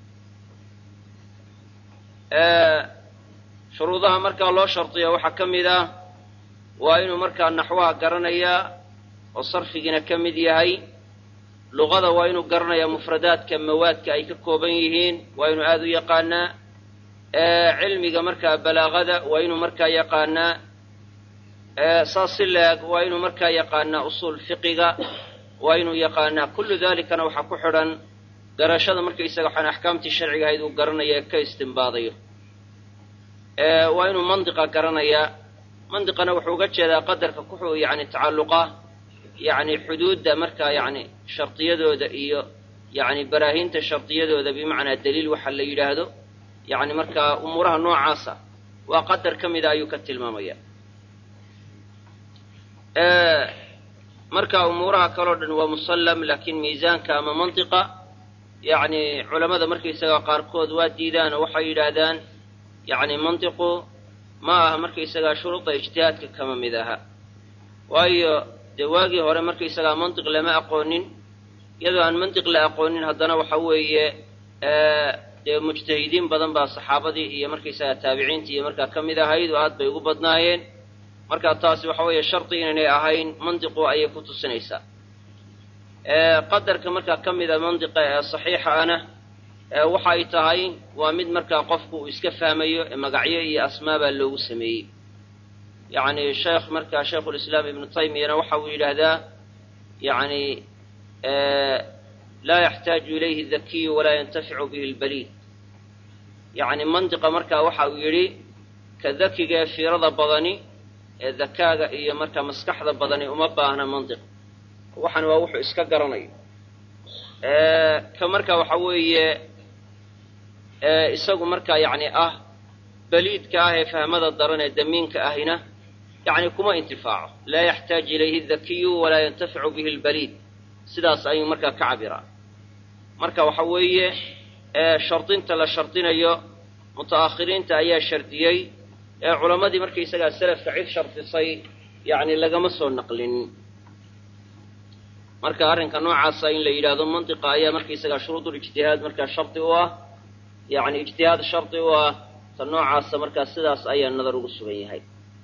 shuruudaha markaa loo shardiya waxaa ka mid ah waa inuu markaa naxwaha garanayaa oo sarfigiina ka mid yahay luqada waa inuu garanayaa mufradaadka mawaadka ay ka kooban yihiin waa inuu aada u yaqaanaa cilmiga markaa balaagada waa inuu markaa yaqaanaa saas si leeg waa inuu markaa yaqaanaa usuul fiqiga waa inuu yaqaanaa kullu dalikana waxaa ku xidhan garashada markaysaga waxaan axkaamtii sharciga ahayd uu garanaya ee ka istimbaadayo waa inuu mandiqa garanayaa mandiqana wuxuu uga jeedaa qadarka kuxuu yani tacalluqa yani xuduudda markaa yani shardiyadooda iyo yani baraahiinta shardiyadooda bimacnaa daliil waxa la yidhaahdo yani markaa umuuraha noocaasa waa qadar ka mida ayuu ka tilmaamaya marka umuuraha kaleo dhan waa musallam laakiin miisaanka ama mantiqa yani culamada markaysaga qaarkood waa diidaan oo waxay yidhaahdaan yani mantiqu ma aha markaysagaa shuruuda ijtihaadka kama mid aha waayo dee waagii hore markaysagaa mantiq lama aqoonin iyadoo aan mantiq la aqoonin haddana waxa weeye dee mujtahidiin badan baa saxaabadii iyo markaysagaa taabiciintii iyo markaa ka mid ahayd oo aad bay ugu badnaayeen marka taasi waxa weeye shardi inaynay ahayn mantiqu ayay ku tusinaysaa qadarka markaa ka mida mantiqa ee saxiixa ana waxa ay tahay waa mid markaa qofku uu iska fahmayo ee magacyo iyo asmaa baa loogu sameeyey yacni sheekh markaa shaykhulislaam ibnu taymiyana waxa uu yidhaahdaa yani laa yaxtaaju ilayhi dakiyu walaa yantaficu bihi lbaliid yacni mantiqa markaa waxa uu yidhi ka dakiga ee fiirada badani ee dakaaga iyo markaa maskaxda badani uma baahna mantiq waxan waa wuxuu iska garanayo ka markaa waxa weeye isagu markaa yacni ah baliidka ah ee fahmada daran ee damiinka ahina yacni kuma intifaaco laa yaxtaaj ilayhi dakiyu walaa yantaficu bihi lbaliid sidaas ayuu markaa ka cabiraa marka waxa weeye shardinta la shardinayo muta'akhiriinta ayaa shardiyey ee culammadii markaysagaa selafka cid shardisay yacni lagama soo naqlinin marka arrinka noocaasa in la yidhaahdo mantiqa ayaa markaysagaa shuruudulijtihaad markaa shardi u ah yacni ijtihaad shardi u ah ta noocaasa markaa sidaas ayaa nadar ugu sugan yahay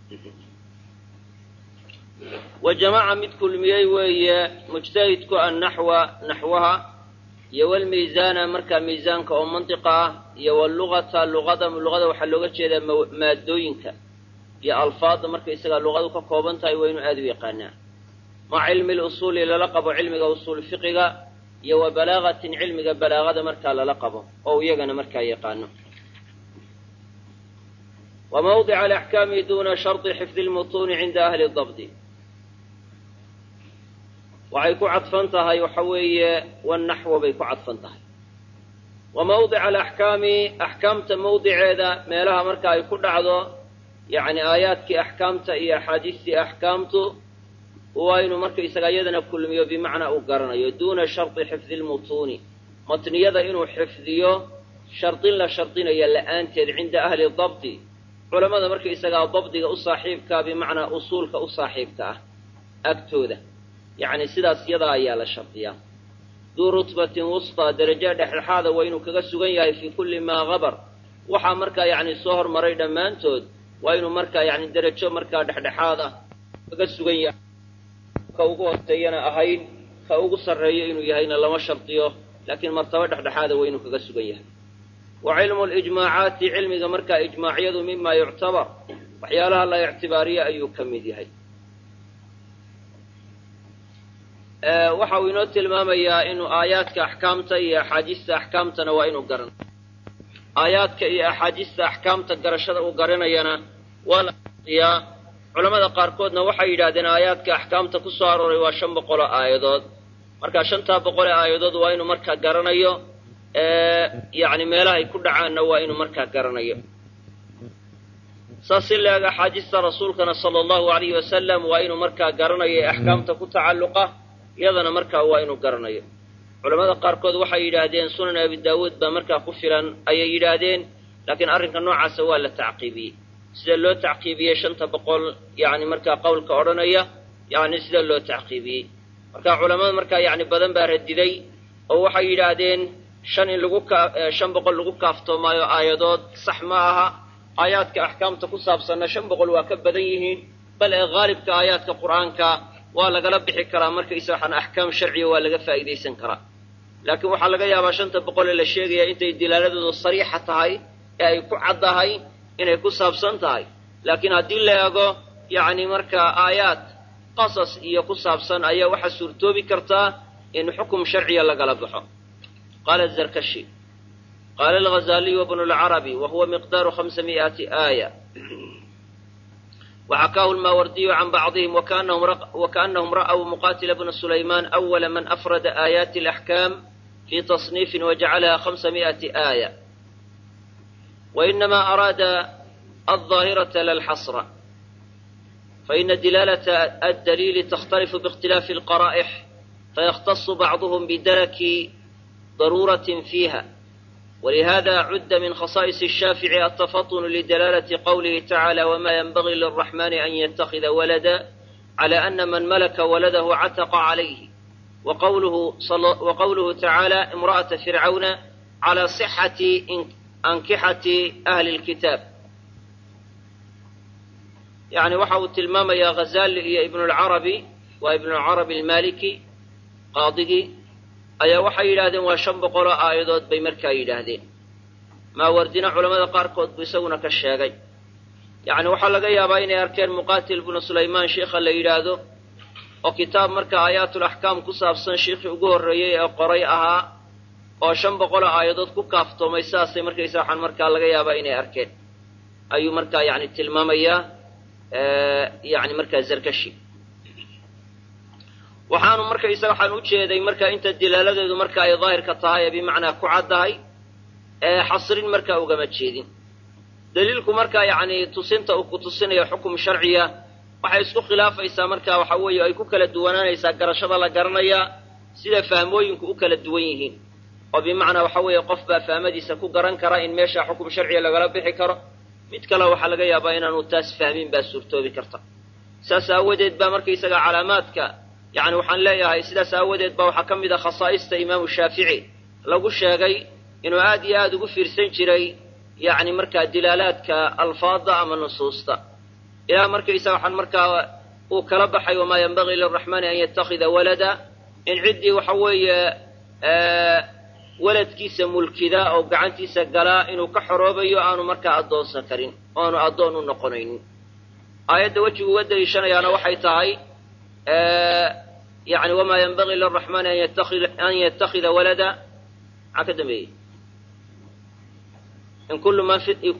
wa jamaca mid kulmiyey weeye mujtahidku annaxwa naxwaha iyo walmiisaana markaa miisaanka oo mantiqa ah iyo wallugata luqada luqada waxaa looga jeedaa maadooyinka iyo alfaadda markaysagaa luqadu ka kooban tahay waa inuu aada u yaqaanaa maca cilmi lusuuli lala qabo cilmiga usuul fiqiga iyo wa balaagatin cilmiga balaagada markaa lala qabo oo iyagana markaa yaqaano wa mawdica alaxkaami duna shardi xifdi lmutuuni cinda ahli dabdi waxay ku cadfan tahay waxa weeye wanaxwo bay ku cadfan tahay wa mawdica alaxkaami axkaamta mawdiceeda meelaha marka ay ku dhacdo yacni aayaadkii axkaamta iyo axaadiistii axkaamtu waa inuu markaysaga iyadana kulmiyo bimacnaa uu garanayo duuna shardi xifdi lmutuuni matniyada inuu xifdiyo shardin la shardinaya la'aanteed cinda ahli dabdi culammada markaysagaa dabdiga u saaxiibkaa bimacnaa usuulka u saaxiibka ah agtooda yacni sidaas yadaa ayaa la shardiyaa duu rutbatin wustaa darajo dhexdhexaada waa inuu kaga sugan yahay fii kulli maa habar waxaa markaa yacni soo hormaray dhammaantood waa inuu markaa yacni derajo markaa dhexdhexaad ah kaga sugan yahay ka ugu hooseeyana ahayn ka ugu sarreeyo inuu yahayna lama shardiyo laakiin martabo dhexdhexaada waa inuu kaga sugan yahay wa cilmu lijmaacaati cilmiga markaa ijmaacyadu mima yuctabar waxyaalaha la ictibaariyo ayuu ka mid yahay waxa uu inoo tilmaamayaa inuu aayaadka axkaamta iyo axaadiista axkaamtana waa inuu garanayo aayaadka iyo axaadiista axkaamta garashada uu garanayana waa la shardiyaa culammada qaarkoodna waxay yidhahdeen aayaadka axkaamta ku soo arooray waa shan boqoloo aayadood marka shantaa boqol ee aayadood waa inuu markaa garanayo yacni meelahay ku dhacaanna waa inuu markaa garanayo saas si leeg axaadiista rasuulkana sala allahu alayhi wasalam waa inuu markaa garanayo ee axkaamta ku tacalluqa iyadana markaa waa inuu garanayo culamada qaarkood waxay yidhaahdeen sunan abi daawuud baa markaa ku filan ayay yidhaahdeen laakiin arrinka noocaasa waa la tacqiibiyey sida loo tacqiibiyey shanta boqol yacni markaa qowlka odhanaya yacni sida loo tacqiibiyey marka culamada markaa yacni badan baa radiday oo waxay yidhaahdeen shan in lagu ka shan boqol lagu kaaftoomaayo aayadood sax ma aha aayaadka axkaamta ku saabsanna shan boqol waa ka badan yihiin bal ee haalibka aayaadka qur'aanka waa lagala bixi karaa markaysa waxaan axkaam sharciya waa laga faa'idaysan karaa laakiin waxaa laga yaabaa shanta boqol ee la sheegaya intay dilaaladoodu sariixa tahay ee ay ku caddahay inay ku saabsan tahay laakiin haddii la eego yacni markaa aayaad qasas iyo ku saabsan ayaa waxaa suurtoobi kartaa in xukum sharciya lagala baxo qaala zarkashi qaala alghazaliyu wabnu lcarabi wa huwa miqdaaru hamsa mi'ati aaya وxakaahu lmaawardiyu can bacضihim wakaأnahum ra'w muqatila bna sulayman أwla man afrada aayaati اlaxkaam fi taصniifin wajacalaha hamsa mi'ati aaya وإنما أراد الظاهرة لا الحصر فإن دلالة الدليل تختلف باختلاف القرائح فيختص بعضهم بدرك ضرورة فيها ولهذا عد من خصائص الشافعي التفطن لدلالة قوله تعالى وما ينبغي للرحمن أن يتخذ ولدا على أن من ملك ولده عتق عليه وقوله, صل وقوله تعالى امرأة فرعون على صحة ankixati ahli lkitaab yacni waxa uu tilmaamayaa ghazali iyo ibnulcarabi waa ibnulcarabi almaliki qaadigii ayaa waxay yidhahdeen waa shan boqoloo aayadood bay markaa yidhaahdeen maawardina culamada qaarkood buu isaguna ka sheegay yacni waxaa laga yaabaa inay arkeen muqatil bnu sulaymaan sheikha la yidhaahdo oo kitaab marka aayaatulaxkaam ku saabsan sheikhii ugu horreeyey ee qoray ahaa oo shan boqoloo aayadood ku kaaftoomay sidaasay markaysa waxaan markaa laga yaabaa inay arkeen ayuu markaa yani tilmaamayaa yani markaa zarkashi waxaanu markaysa waxaan u jeeday marka inta dilaaladeedu marka ay daahirka tahay ee bimacnaa ku caddahay ee xasrin markaa ugama jeedin daliilku markaa yacni tusinta uu ku tusinayo xukum sharciya waxay isku khilaafaysaa marka waxa weeye ay ku kala duwanaanaysaa garashada la garanayaa sida fahmooyinku u kala duwan yihiin oo bimacnaa waxa weeye qof baa fahmadiisa ku garan kara in meesha xukum sharciya lagala bixi karo mid kale waxaa laga yaabaa inaanu taas fahmin baa suurtoobi karta saas aawadeed baa markaysaga calaamaadka yani waxaan leeyahay sidaas aawadeed baa waxaa ka mid a khasaa'ista imaamu shaafici lagu sheegay inuu aad iyo aada ugu fiirsan jiray yacni markaa dilaalaadka alfaada ama nusuusta ilaa markaysaga waxaan markaa uu kala baxay wamaa yanbagii liraxmaani an yattakhida walada in ciddii waxa weeye waladkiisa mulkida oo gacantiisa galaa inuu ka xoroobayo aanu markaa addoonsan karin oo aanu addoon u noqonaynin aayadda wejigu uga daliishanayaana waxay tahay yani wamaa yanbagii liraxmaani an yattakhida walada maxaa ka dambeeyey in kullu man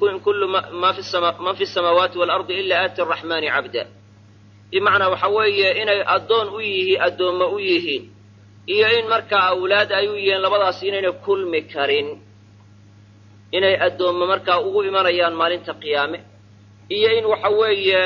fi samaawaati waalardi ila aati araxmaani cabda bimacnaa waxa weeye inay addoon u yihiin addoommo u yihiin iyo in markaa awlaad ay u yihiin labadaas inayna kulmi karin inay addoommo markaa ugu imanayaan maalinta qiyaame iyo in waxa weeye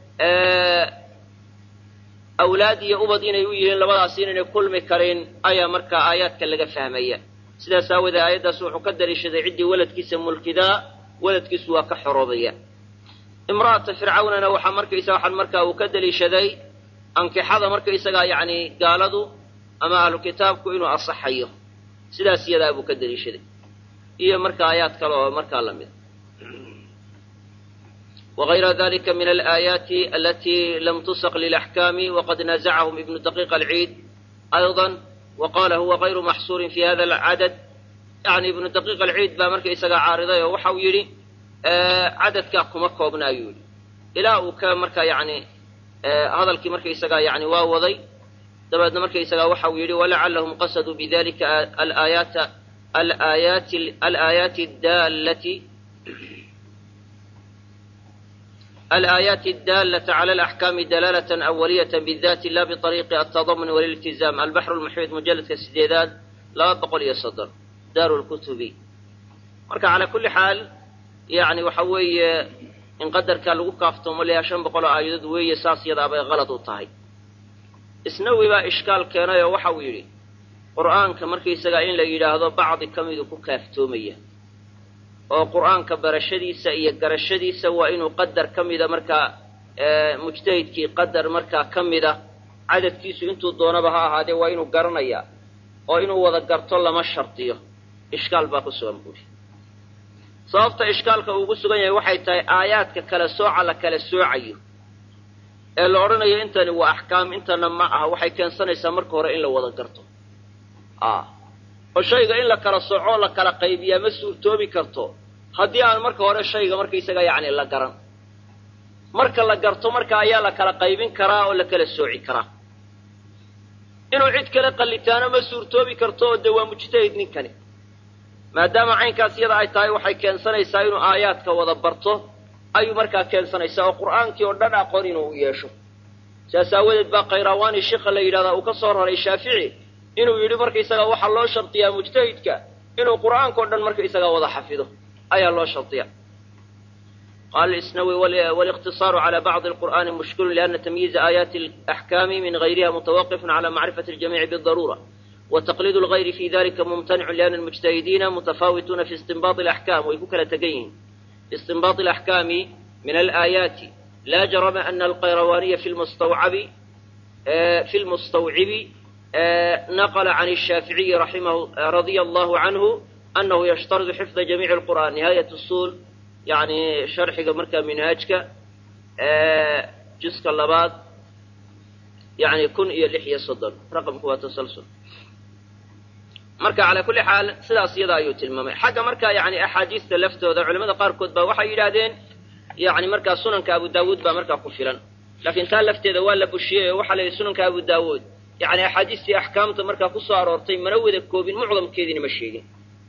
awlaad iyo ubad inay u yihiin labadaas inayna kulmi karin ayaa markaa aayaadka laga fahmaya sidaas aawoodee aayaddaas wuxuu ka daliishaday ciddii waladkiisa mulkidaa waladkiisu waa ka xoroobaya imra'ata fircawnana waxaa markaysa waxaan markaa uu ka daliishaday ankixada markaysagaa yacni gaaladu ama ahlu kitaabku inuu asaxayo sidaas iyadaa buu ka daliishaday iyo marka aayaad kale oo markaa la mida وغayra dalika min alآayaati alati lam tusq lilaxkaami waqad nazacahum ibnu daqiiq alciid ayضa waqala huwa غayru maxsuurin fi hada alcadad yani ibnu daqiiq alciid baa markaysagaa caariday oo waxa uu yidhi cadadkaa kuma koobna ayuu yidhi ilaa uu ka markaa yani hadalkii markaysagaa yani waa waday dabeedna markaysagaa waxa uu yidhi walacalahum qasaduu bidalika alaayaata alaayaati alaayaati adaalati الآيات الدالة على الأحكام دلالة أولية بالذات لا بطريق التضمن والالتزام البحر المحيط مجلد كسديداد لا بقول يصدر دار الكتب marka calى kuli xaal yani waxa weeye in qadarka lagu kaaftoomo layaa shan boqol oo aayadood weeye saas yadaa bay qalad u tahay isnawi baa ishkaal keenay oo waxa uu yidhi qur'aanka markaysagaa in la yidhaahdo bacdi ka midu ku kaaftoomaya oo qur'aanka barashadiisa iyo garashadiisa waa inuu qadar ka mida markaa mujtahidkii qadar markaa ka mida cadadkiisu intuu doonaba ha ahaadee waa inuu garanayaa oo inuu wada garto lama shardiyo ishkaal baa ku sugan buuri sababta ishkaalka uugu sugan yahay waxay tahay aayaadka kala sooca la kala soocayo ee la odhanayo intani waa axkaam intana ma aha waxay keensanaysaa marka hore in la wada garto oo shayga in la kala soco la kala qaybiyaa ma suurtoobi karto haddii aan marka hore shayga markaysaga yacni la garan marka la garto marka ayaa la kala qaybin karaa oo la kala sooci karaa inuu cid kale qallitaano ma suurtoobi karto oo dee waa mujtahid ninkani maadaama caynkaas iyada ay tahay waxay keensanaysaa inuu aayaadka wada barto ayuu markaa keensanaysaa oo qur'aankii oo dhan aqoon inuu yeesho saas aawadeed baa khayrawaani shika la yidhahdaa uu ka soo raray shaafici inuu yidhi markaysaga waxaa loo shardiyaa mujtahidka inuu qur'aanka o dhan markaysaga wada xafido ayaa loo shardiya قال الإسنوي والاقتصار على بعض القرآن مشكل لأن تمييز آيات الأحكام من غيرها متوقف على معرفة الجميع بالضرورة وتقليد الغير في ذلك ممتنع لأن المجتهدين متفاوتون في استنباط الأحكام ويفكر تقين في استنباط الأحكام من الآيات لا جرم أن القيرواني في المستوعب في المستوعب نقل عن الشافعي رحمه رضي الله عنه أنه يشترط حفظ جميع القرآن نهاية الصول يعني شرح مركا منهاجك جزء اللباد يعني كن إيا لحية صدر رقم هو تسلسل marka calaa kulli xaal sidaas iyada ayuu tilmaamay xagga marka yani axaadiista laftooda culamada qaarkood ba waxay yidhaahdeen yani markaa sunanka abu daawuud baa markaa ku filan laakiin taa lafteeda waa la bushiyey oo waxaa la yidhi sunanka abu daawuud yani axaadiistii axkaamta markaa ku soo aroortay mana wada koobin mucdamkeediina ma sheegin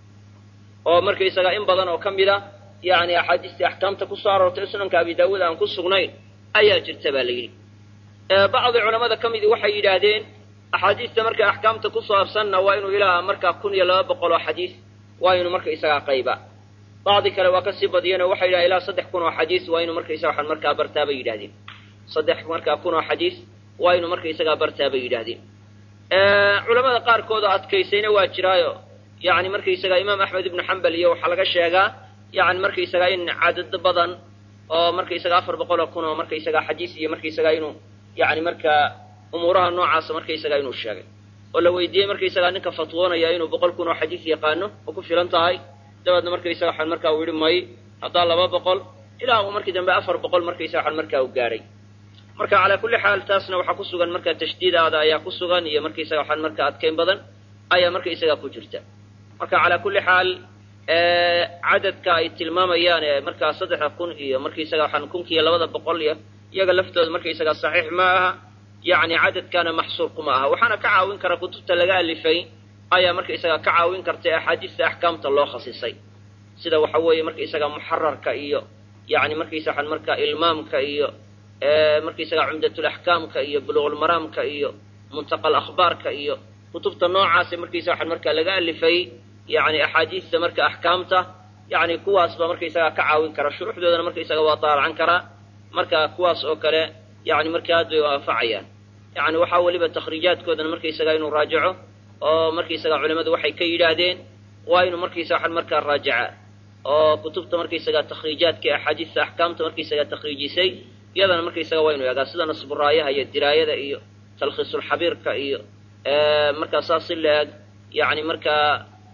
oo markaysaga in badan oo ka mid a yani axaadiistii axkaamta ku soo aroortay sunanka abi daawuud aan ku sugnayn ayaa jirta baa la yidhi bacdi culamada ka midii waxay yidhaahdeen axaadiista marka axkaamta ku saabsanna waa inuu ilaa markaa kun iyo laba boqol oo xadiis waa inuu marka isagaa qayba bacdi kale waa kasii badiyeen oo waxay yidhahdeen ilaa saddex kun oo xadiis waa inuu markaysaga waxaan markaa bartaa bay yidhahdeen saddex markaa kun oo xadiis waa inuu marka isagaa bartaa bay yidhahdeen culamada qaarkood oo adkaysayna waa jiraayo yani markaysagaa imaam axmed ibnu xambal iyo waxaa laga sheegaa yani markaysagaa in cadad badan oo markaysaga afar boqol oo kun oo markaysagaa xadiis iyo markaysagaa inuu yani markaa umuuraha noocaasa markaysagaa inuu sheegay oo la weydiiyey markaysagaa ninka fatwoonaya inuu boqol kun oo xadiis yaqaano oo ku filan tahay dabeedna markaysaga waxaan markaa uu yihi may haddaa laba boqol ilaa uu markii dambe afar boqol markaysaga waxaan markaa u gaadhay marka calaa kulli xaal taasna waxaa ku sugan markaa tashdiidaada ayaa ku sugan iyo markaysaga waxaan markaa adkayn badan ayaa markaysagaa ku jirta marka calaa kulli xaal cadadka ay tilmaamayaan ee markaa saddexda kun iyo markaysaga waxaan kunkiiyo labada boqol iyo iyaga laftooda markaysagaa saxiix ma aha yani cadadkaana maxsuur kuma aha waxaana ka caawin kara kutubta laga alifay ayaa markaysagaa ka caawin karta axaadiista axkaamta loo khasisay sida waxa weeye markaysagaa muxararka iyo yani markaysa waxaan markaa ilmaamka iyo markaysagaa cumdatulaxkaamka iyo buluuqulmaraamka iyo muntaqa alakhbaarka iyo kutubta noocaasa markaysa waxaan markaa laga alifay yani axaadiista marka axkaamta yani kuwaas baa markaysagaa ka caawin kara shuruuxdoodana markaysaga waa daalacan karaa marka kuwaas oo kale yani marka aad bay u anfacayaan yani waxaa weliba takhriijaadkoodana markaysagaa inuu raajaco oo markaysagaa culamadu waxay ka yidhaahdeen waa inuu markaysa waxaan markaa raajacaa oo kutubta markaysagaa takhriijaadka ee axaadiista axkaamta markaysagaa takhriijisay iyadana markaysaga waa inu egaa sida nasburaayaha iyo diraayada iyo talkhiisulxabiirka iyo markaa saas si la eg yani markaa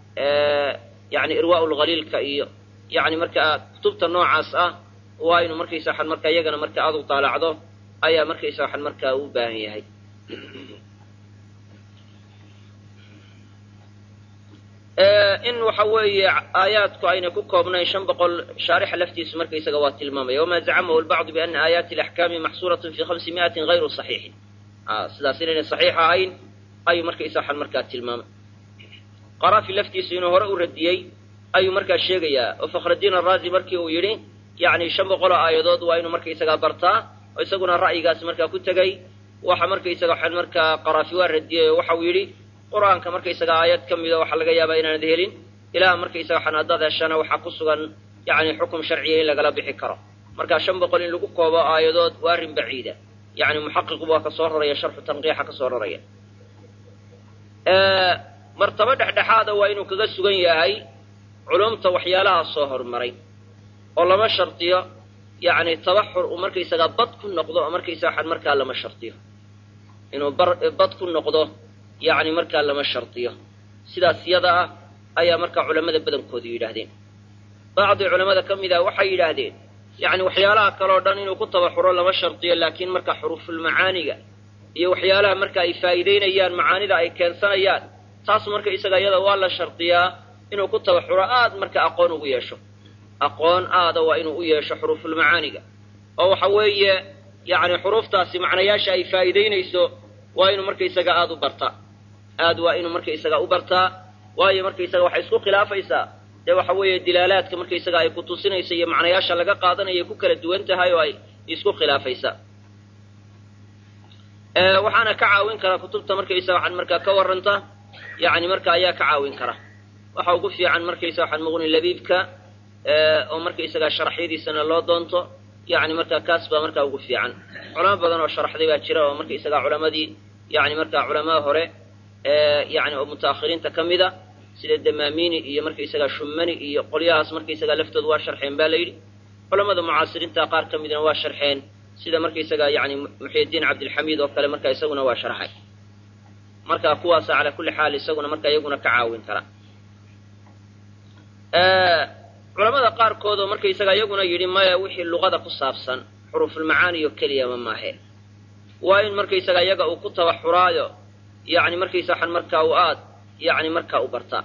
yani irwaa lhaliilka iyo yani markaa kutubta noocaas ah waa inuu markaysa waxaan markaa iyagana marka aad u daalacdo ayaa markaysa waxaan markaa u baahan yahay in waxa weeye aayaadku aynay ku koobnayn shan boqol shaarixa laftiisu markaysaga waa tilmaamaya wama zacamahu lbacdu biana aayaati alaxkaami maxsuuratun fi hamsi miatin hayru saxiixin sidaas inaynay saxiix ahayn ayuu markaysa waxaan markaa tilmaamay qaraafi laftiisu inuu hore u radiyey ayuu markaa sheegayaa oo fakhraddiin araazi markii uu yidhi yacni shan boqoloo aayadood waa inuu markaysagaa bartaa oo isaguna ra'yigaas markaa ku tegey waxa markaysaga waxaan markaa qaraafi waa radiyey oo waxau yidhi qur-aanka markaysaga aayad ka mida waxaa laga yaabaa inaanad helin ilaa markaysaga waxaan haddaad heshana waxaa ku sugan yacni xukum sharciya in lagala bixi karo marka shan boqol in lagu koobo aayadood waa arrin baciida yacni muxaqiqu waa ka soo raraya sharxu tanqiixa ka soo raraya martabo dhexdhexaada waa inuu kaga sugan yahay culumta waxyaalaha soo hormaray oo lama shardiyo yacni tabaxur uu markaysagaa bad ku noqdo oo markaysaga waxaan markaa lama shardiyo inuu bar bad ku noqdo yacni markaa lama shardiyo sidaas yada ah ayaa markaa culammada badankoodu yidhaahdeen bacdi culamada ka mid ah waxay yidhaahdeen yacni waxyaalaha kaleo dhan inuu ku tabaxuro lama shardiyo laakiin marka xuruufulmacaaniga iyo waxyaalaha marka ay faa'iidaynayaan macaanida ay keensanayaan taas marka isaga iyada waa la shardiyaa inuu ku tabaxuro aad marka aqoon ugu yeesho aqoon aada waa inuu u yeesho xuruufulmacaaniga oo waxa weeye yacni xuruuftaasi macnayaasha ay faa'iidaynayso waa inuu markaysaga aada u bartaa aad waa inuu markaysaga u bartaa waayo markaysaga waxay isku khilaafaysaa dee waxa weeye dilaalaadka markaysaga ay ku tusinaysa iyo macnayaasha laga qaadanaya ku kala duwan tahay oo ay isku khilaafaysaa waxaana ka caawin kara kutubta markaysaga waxaan markaa ka warranta yacni marka ayaa ka caawin kara waxa ugu fiican markaysaga waxaan muqni labiibka oo markaysaga sharaxyadiisana loo doonto yacni markaa kaas baa markaa ugu fiican culamo badan oo sharaxday baa jira oo markaysaga culamadii yacni markaa culamaa hore yacni oo mutaakhiriinta ka mida sida damaamini iyo markaysaga shumani iyo qolyahaas markaysaga laftooda waa sharxeen ba la yidhi culamada mucaasiriinta qaar ka midna waa sharxeen sida markaysaga yani muxyidiin cabdilxamiid oo kale marka isaguna waa sharxay marka kuwaasa calaa kulli xaal isaguna marka iyaguna ka caawin kara culamada qaarkood oo markaysaga iyaguna yidhi maya wixii luqada ku saabsan xuruufulmacaaniyo keliyama maahe waa in markaysaga iyaga uu ku tabaxuraayo yani markaysa waxaan markaa u aad yani markaa u bartaa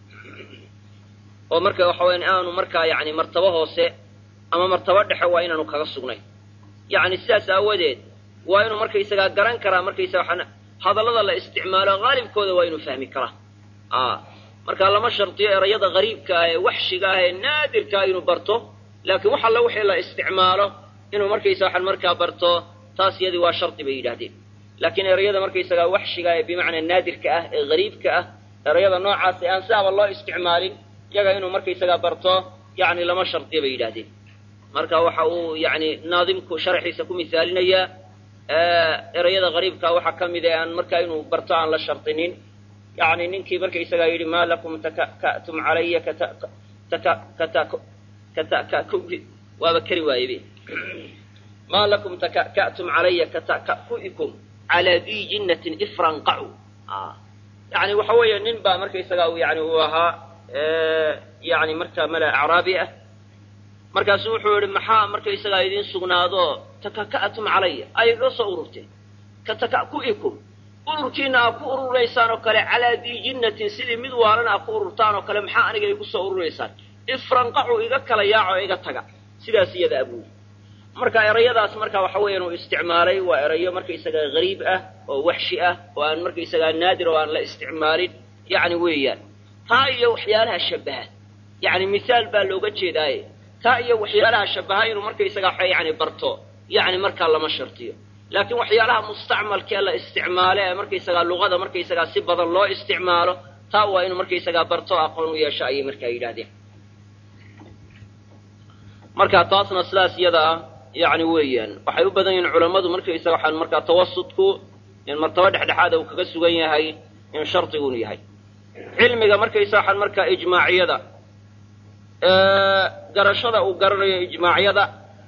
oo marka waxa weyan aanu markaa yani martabo hoose ama martabo dhexe waa inaanu kaga sugnay yacni sidaas aawadeed waa inuu markaysagaa garan karaa markaysa waxaan hadallada la isticmaalo haalibkooda waa inuu fahmi karaa a marka lama shardiyo erayada gariibka ah ee waxshiga ah ee naadirka ah inuu barto laakiin wax alla wixii la isticmaalo inuu markaysa waxaan markaa barto taas iyadii waa shardi bay yidhahdeen laakiin erayada markaysagaa waxshiga ee bimacnaa naadirka ah ee gariibka ah erayada noocaas ee aan sidaaba loo isticmaalin iyaga inuu markaysagaa barto yacni lama shardiyo bay yidhahdeen marka waxa uu yani naadimku sharxiisa ku misaalinayaa erayada gariibka waxaa ka mid ee aan markaa inuu barto aan la shardinin yani ninkii markaysagaa yidhi ma lakum taka'tum calaya waaba kari waayebe ma lakum taka'tum calaya kataka'ku'ikum calaa dii jinnatin ifranqacu yani waxa weeye nin baa markaysagaa yani uu ahaa yani markaa mala acraabi ah markaasuu wuxuu yihi maxaa markaysagaa idiin sugnaado takaka'tum calaya ay loo soo ururteen kataka'ku'ikum ururkiina aa ku ururaysaan oo kale calaa dii jinnatin sidii mid waalan aa ku ururtaan oo kale maxaa aniga igu soo ururaysaan ifranqacu iga kala yaaco iga taga sidaas iyada abuuri marka erayadaas marka waxa weeyaan uu isticmaalay waa erayo markaysagaa gariib ah oo waxshi ah oo aan markaysagaa naadir oo aan la isticmaalin yacni weeyaan taa iyo waxyaalaha shabaha yacni misaal baa looga jeedaaye taa iyo waxyaalaha shabaha inuu markaysagaa yani barto yacni markaa lama shartiyo laakiin waxyaalaha mustacmalkee la isticmaalo ee markaysagaa luqada markaysagaa si badan loo isticmaalo taa waa inuu markaysagaa barto aqoon u yeesho ayay markaa yidhahdeen marka taasna sidaas iyada ah yani weeyaan waxay u badan yihiin culammadu markaysaga waxaan markaa tawasudku in martabo dhexdhexaada uu kaga sugan yahay in shardigunu yahay cilmiga markaysa waxaan markaa ijmaaciyada garashada uu garanayo ijmaacyada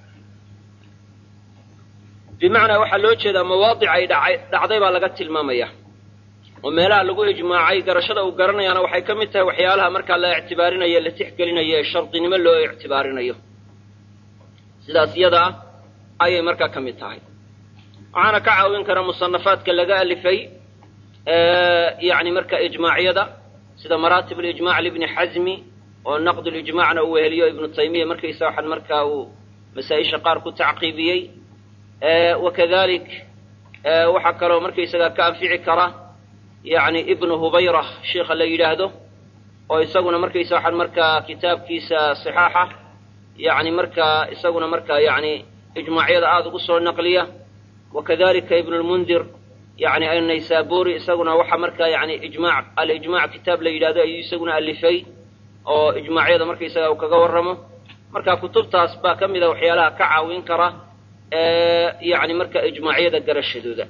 bimacnaa waxaa loo jeedaa mawaadic ay dhacay dhacday baa laga tilmaamaya oo meelaha lagu ijmaacay garashada uu garanayaana waxay ka mid tahay waxyaalaha markaa la ictibaarinayo la tixgelinayo ee shardinimo loo ictibaarinayo sidaas iyada ah ayay markaa ka mid tahay waxaana ka caawin kara musanafaadka laga alifay yani marka ijmaacyada sida maraatib alijmac libni xazmi oo naqd lijmacna uu weheliyo ibnu taymiya markaysa waxaan markaa uu masaa-isha qaar ku tacqiibiyey wakadalik waxaa kaloo markaysaga ka anfici kara yani ibnu hubayra sheikha la yidhaahdo oo isaguna markaysa waxaan markaa kitaabkiisa صixaaxa yani markaa isaguna markaa yani ijmaacyada aada ugu soo naqliya wakadalika ibnu lmundir yani annaysaburi isaguna waxa markaa yani ijmac alijmac kitaab la yidhahdo ayuu isaguna alifay oo ijmaacyada markaysaga uu kaga warramo marka kutubtaas baa ka mida waxyaalaha ka caawin kara yani marka ijmaacyada garashadooda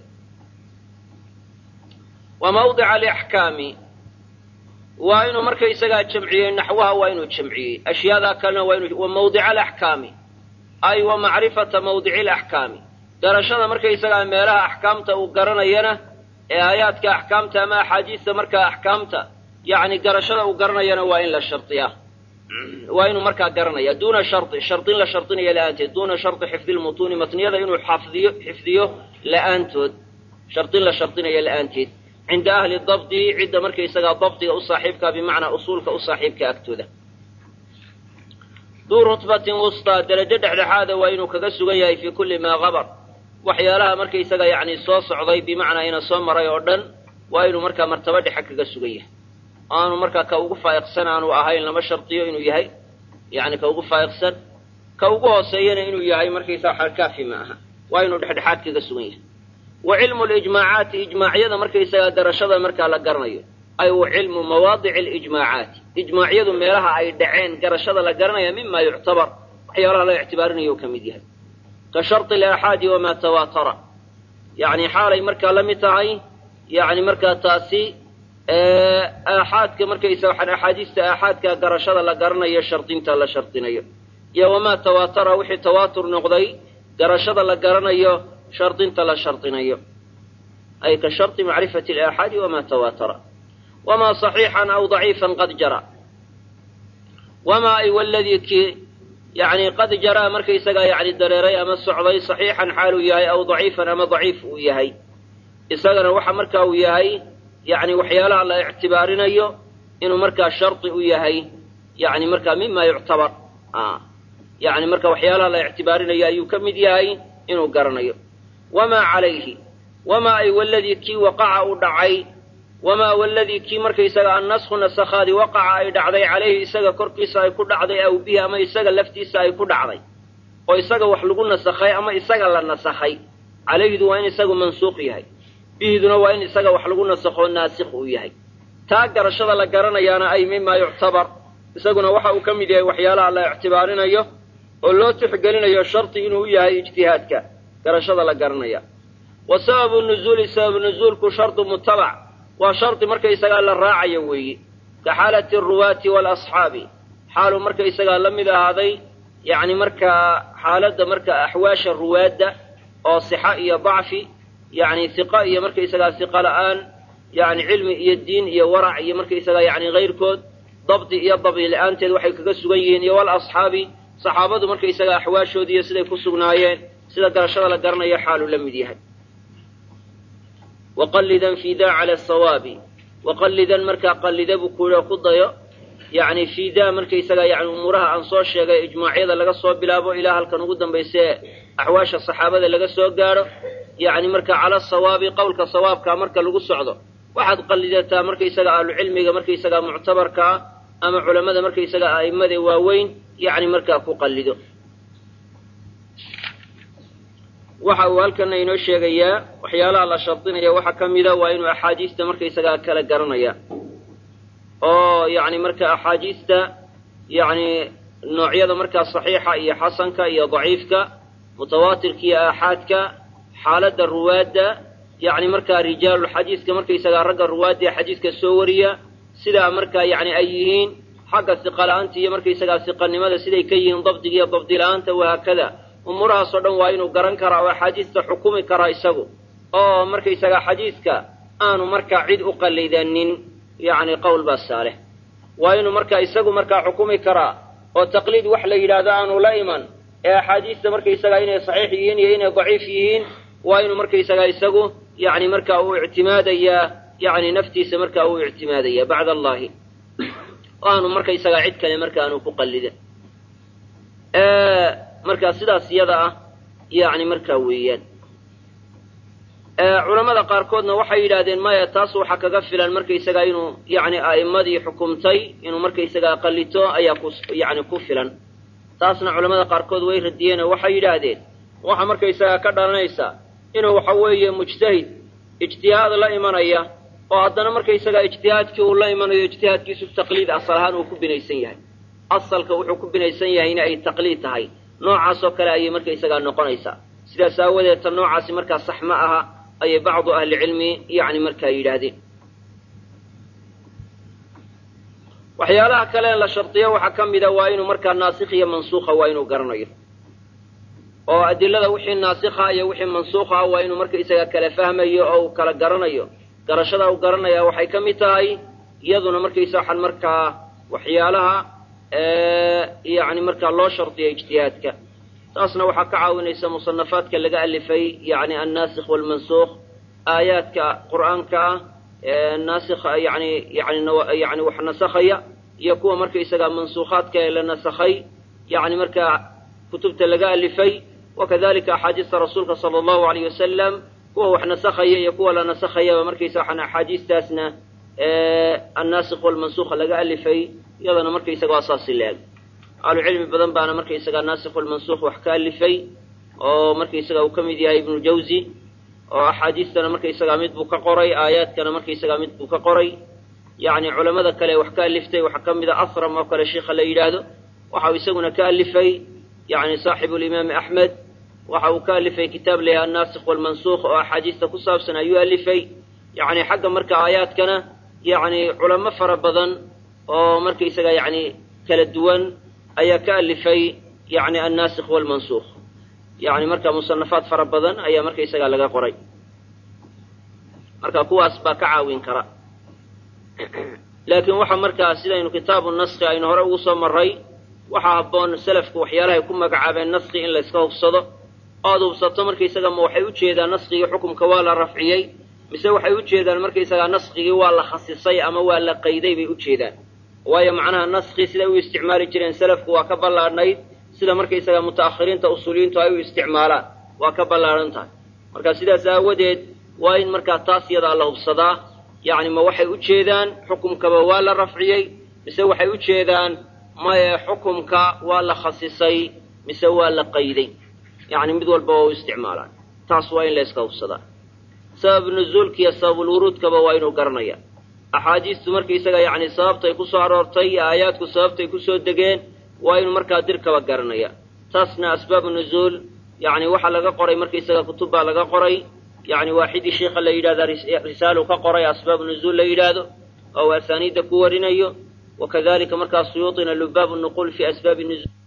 wa mawdica alaxkaami waa inuu markaysagaa jamciyey naxwaha waa inuu jamciyey ashyaadaa kalena waa inu wa mawdica alaxkaami ay wa macrifata mawdici alaxkaami garashada markaysagaa meelaha axkaamta uu garanayana ee aayaadka axkaamta ama axaadiista markaa axkaamta yacni garashada uu garanayana waa in la shardiyaa waa inuu markaa garanaya duuna shardi shardin la shardinaya la'aanteed duuna shardi xifdi lmutuuni matniyada inuu xafdiyo xifdiyo la'aantood shardin la shardinaya la'aanteed cinda ahli dabdi cidda markaysagaa dabdiga u saaxiibkaa bimacnaa usuulka u saaxiibka agtooda duu rutbatin wustaa derajo dhexdhexaada waa inuu kaga sugan yahay fii kulli maa qabar waxyaalaha markaysaga yacni soo socday bimacnaa ina soo maray oo dhan waa inuu markaa martaba dhexe kaga sugan yahay aanu markaa ka ugu faa'iqsan aanu ahayn lama shardiyo inuu yahay yani ka ugu faa'iqsan ka ugu hooseeyana inuu yahay markaysaa xalkaafi ma aha waa inuu dhexdhexaad kaga sugan yahay wa cilmu lijmaacaati ijmaacyada markaysagaa garashada markaa la garanayo ay wa cilmu mawaadici alijmaacaati ijmaacyadu meelaha ay dhaceen garashada la garanaya mima yuctabar waxyaalaha la ictibaarinayo ka mid yahay ka shardi alaaxaadi wamaa tawaatara yani xaalay markaa la mid tahay yani markaa taasi aaxaadka markaysa waxaan axaadiista aaxaadka garashada la garanayo shardinta la shardinayo iyo wamaa tawaatara wixii tawaatur noqday garashada la garanayo shardinta la shardinayo ay ka shardi macrifati alaaxaadi wamaa tawaatara wamaa saxiixan aw daciifan qad jara wamaa ay waladii kii yani qad jaraa markaysagaa yani dareeray ama socday saxiixan xaaluu yahay aw daciifan ama daciif uu yahay isagana waxa marka uu yahay yani waxyaalaha la ictibaarinayo inuu markaa shardi u yahay yani markaa mima yuctabar yani marka waxyaalaha la ictibaarinayo ayuu ka mid yahay inuu garanayo wamaa calayhi wamaa ay waladii kii waqaca u dhacay wamaa waladii kii markaysaga annasku nasakhaadi waqaca ay dhacday calayhi isaga korkiisa ay ku dhacday aw bihi ama isaga laftiisa ay ku dhacday oo isaga wax lagu nasakhay ama isaga la nasakhay calayhidu waa in isagu mansuuq yahay bihiduna waa in isaga wax lagu nasakho naasikh uu yahay taa garashada la garanayaana ay mima yuctabar isaguna waxa uu ka mid yahay waxyaalaha la ictibaarinayo oo loo tixgelinayo shardi inuu yahay ijtihaadka garashada la garanaya wa sababu nuzuuli sababu nuzuulku shardu mutabac waa shardi markaysagaa la raacayo weeye ka xaalati aruwaati waalasxaabi xaaluu markaysagaa la mid ahaaday yacni markaa xaaladda marka axwaasha ruwaadda oo sixa iyo dacfi yacni hiqa iyo markaysagaa hiqa la'aan yacni cilmi iyo diin iyo warac iyo markaysagaa yacni hayrkood dabdi iyo dabdi la-aanteed waxay kaga sugan yihiin iyo walasxaabi saxaabadu markaysagaa axwaashoodii iyo siday ku sugnaayeen sida garashada la garanayo xaaluu la mid yahay waqallidan fidaa cala asawaabi waqallidan markaa qallida buu kuuha ku dayo yacni fidaa markaysagaa yani umuuraha aan soo sheegay ijmaacyada laga soo bilaabo ilaa halkan ugu dambayse axwaasha saxaabada laga soo gaadho yacni marka cala sawaabi qowlka sawaabkaa marka lagu socdo waxaad qallidataa markaysaga ahlucilmiga markaysagaa muctabarka ah ama culammada markaysaga a'immada waaweyn yacni markaa ku qallido waxa uu halkana inoo sheegayaa waxyaalaha la shardinaya waxaa ka mida waa inuu axaadiista markaysagaa kala garanaya oo yacni marka axaadiista yacni noocyada markaa saxiixa iyo xasanka iyo daciifka mutawaatirka iyo aaxaadka xaaladda ruwaadda yacni markaa rijaalulxadiiska markaysagaa ragga ruwaadda ee xadiiska soo wariya sidaa markaa yacni ay yihiin xagga siqala-aanta iyo markaysagaa siqanimada siday ka yihiin dabdiga iyo dabdila-aanta wahaakada umuurahaasoo dhan waa inuu garan karaa oo axaadiista xukumi karaa isagu oo markaysagaa xadiiska aanu markaa cid u qallidanin yacni qowl baa saaleh waa inuu markaa isagu markaa xukumi karaa oo taqliid wax la yidhaahdo aanu la iman ee axaadiista markaysagaa inay saxiix yihiin iyo inay daciif yihiin waa inuu markaysagaa isagu yacni markaa uu ictimaadayaa yacni naftiisa markaa uu ictimaadaya bacda allahi oo aanu markaysagaa cid kale marka aanu ku qallidin markaa sidaas iyada ah yacni markaa weeyaan culammada qaarkoodna waxay yidhaahdeen maya taas waxaa kaga filan markaysagaa inuu yacni a'immadii xukumtay inuu markaysagaa qallito ayaa ku yacni ku filan taasna culamada qaarkood way radiyeen oo waxay yidhaahdeen waxa markaysagaa ka dhalanaysa inuu waxa weeye mujtahid ijtihaad la imanaya oo haddana markaysagaa ijtihaadkii uu la imanayo ijtihaadkiisu taqliid asal ahaan uu ku binaysan yahay asalka wuxuu ku binaysan yahayna ay taqliid tahay noocaasoo kale ayay markaysagaa noqonaysaa sidaas aawadeed ta noocaasi markaa sax ma aha ayay bacdu ahlicilmi yacni markaa yidhaahdeen waxyaalaha kale la shardiyo waxaa ka mida waa inuu markaa naasikh iyo mansuukha waa inuu garanayo oo adilada wixii naasikha iyo wixii mansuukha waa inuu markaysaga kala fahmayo oo uu kala garanayo garashada uu garanaya waxay ka mid tahay iyaduna markaysa waxaan markaa waxyaalaha yani markaa loo shardiya ijtihaadka taasna waxaa ka caawinaysa musanafaadka laga alifay yani annaasikh waalmansuukh aayaadka qur'aanka ah naasikha yani yani yani wax nasakhaya iyo kuwa markaysaga mansuukhaadka ee la nasakhay yani markaa kutubta laga alifay wakadalika axaadiista rasuulka sala allahu alayh wasalam kuwa wax nasakhaya iyo kuwa la nasakhayaba markaysa waxaan axaadiistaasna annaasikh walmansukha laga alifay iyadana markaysaga waa saasi leeg ahlucilmi badan baana markaysaga naasikh walmansukh wax ka alifay oo markaysaga uu ka mid yahay ibnu jawzi oo axaadiistana markaysaga mid buu ka qoray aayaadkana markaysaga mid buu ka qoray yacni culamada kale wax ka aliftay waxaa ka mid a asram oo kale sheikha la yidhaahdo waxa uu isaguna ka alifay yani saaxibu limaami axmed waxa uu ka alifay kitaab layaha annaasikh walmansukh oo axaadiista ku saabsan ayuu alifay yani xagga marka aayaadkana yani culamo fara badan oo markaysaga yani kala duwan ayaa ka alifay yani annaasikh walmansukh yani marka musanafaad fara badan ayaa markaysaga laga qoray marka kuwaas baa ka caawin kara laakiin waxa markaa sidaynu kitaabu naski aynu hore ugu soo maray waxaa habboon selafku waxyaalahay ku magacaabeen naski in layska hubsado oad hubsato markaysaga ma waxay ujeedaan naskigii xukumka waa la rafciyey mise waxay ujeedaan markaysagaa naskigii waa la khasisay ama waa la qayday bay ujeedaan waayo macnaha naski siday u isticmaali jireen selafku waa ka ballaadhnayd sida markaysaga muta'akhiriinta usuuliyiintu ay u isticmaalaan waa ka ballaadhan tahay marka sidaas aawadeed waa in markaa taas yadaa la hubsadaa yacni ma waxay ujeedaan xukumkaba waa la rafciyey mise waxay ujeedaan maye xukumka waa la khasisay mise waa la qayday yacni mid walba waa u isticmaalaan taas waa in layska hubsadaa sabab nuzuulka iyo sababulwuruudkaba waa inuu garanaya axaadiistu markaysaga yacni sababtay ku soo aroortay iyo aayaadku sababtay kusoo degeen waa inuu markaa dirkaba garanaya taasna asbaabu nuzuul yacni waxaa laga qoray markaysaga kutub baa laga qoray yacni waaxidii sheikha la yidhahda risaalu ka qoray asbaabu nuzuul la yidhaahdo oo uu asaaniidda ku warinayo wakadalika markaa suyuuطina lubaabu nuquul fi asbaabi nuzuul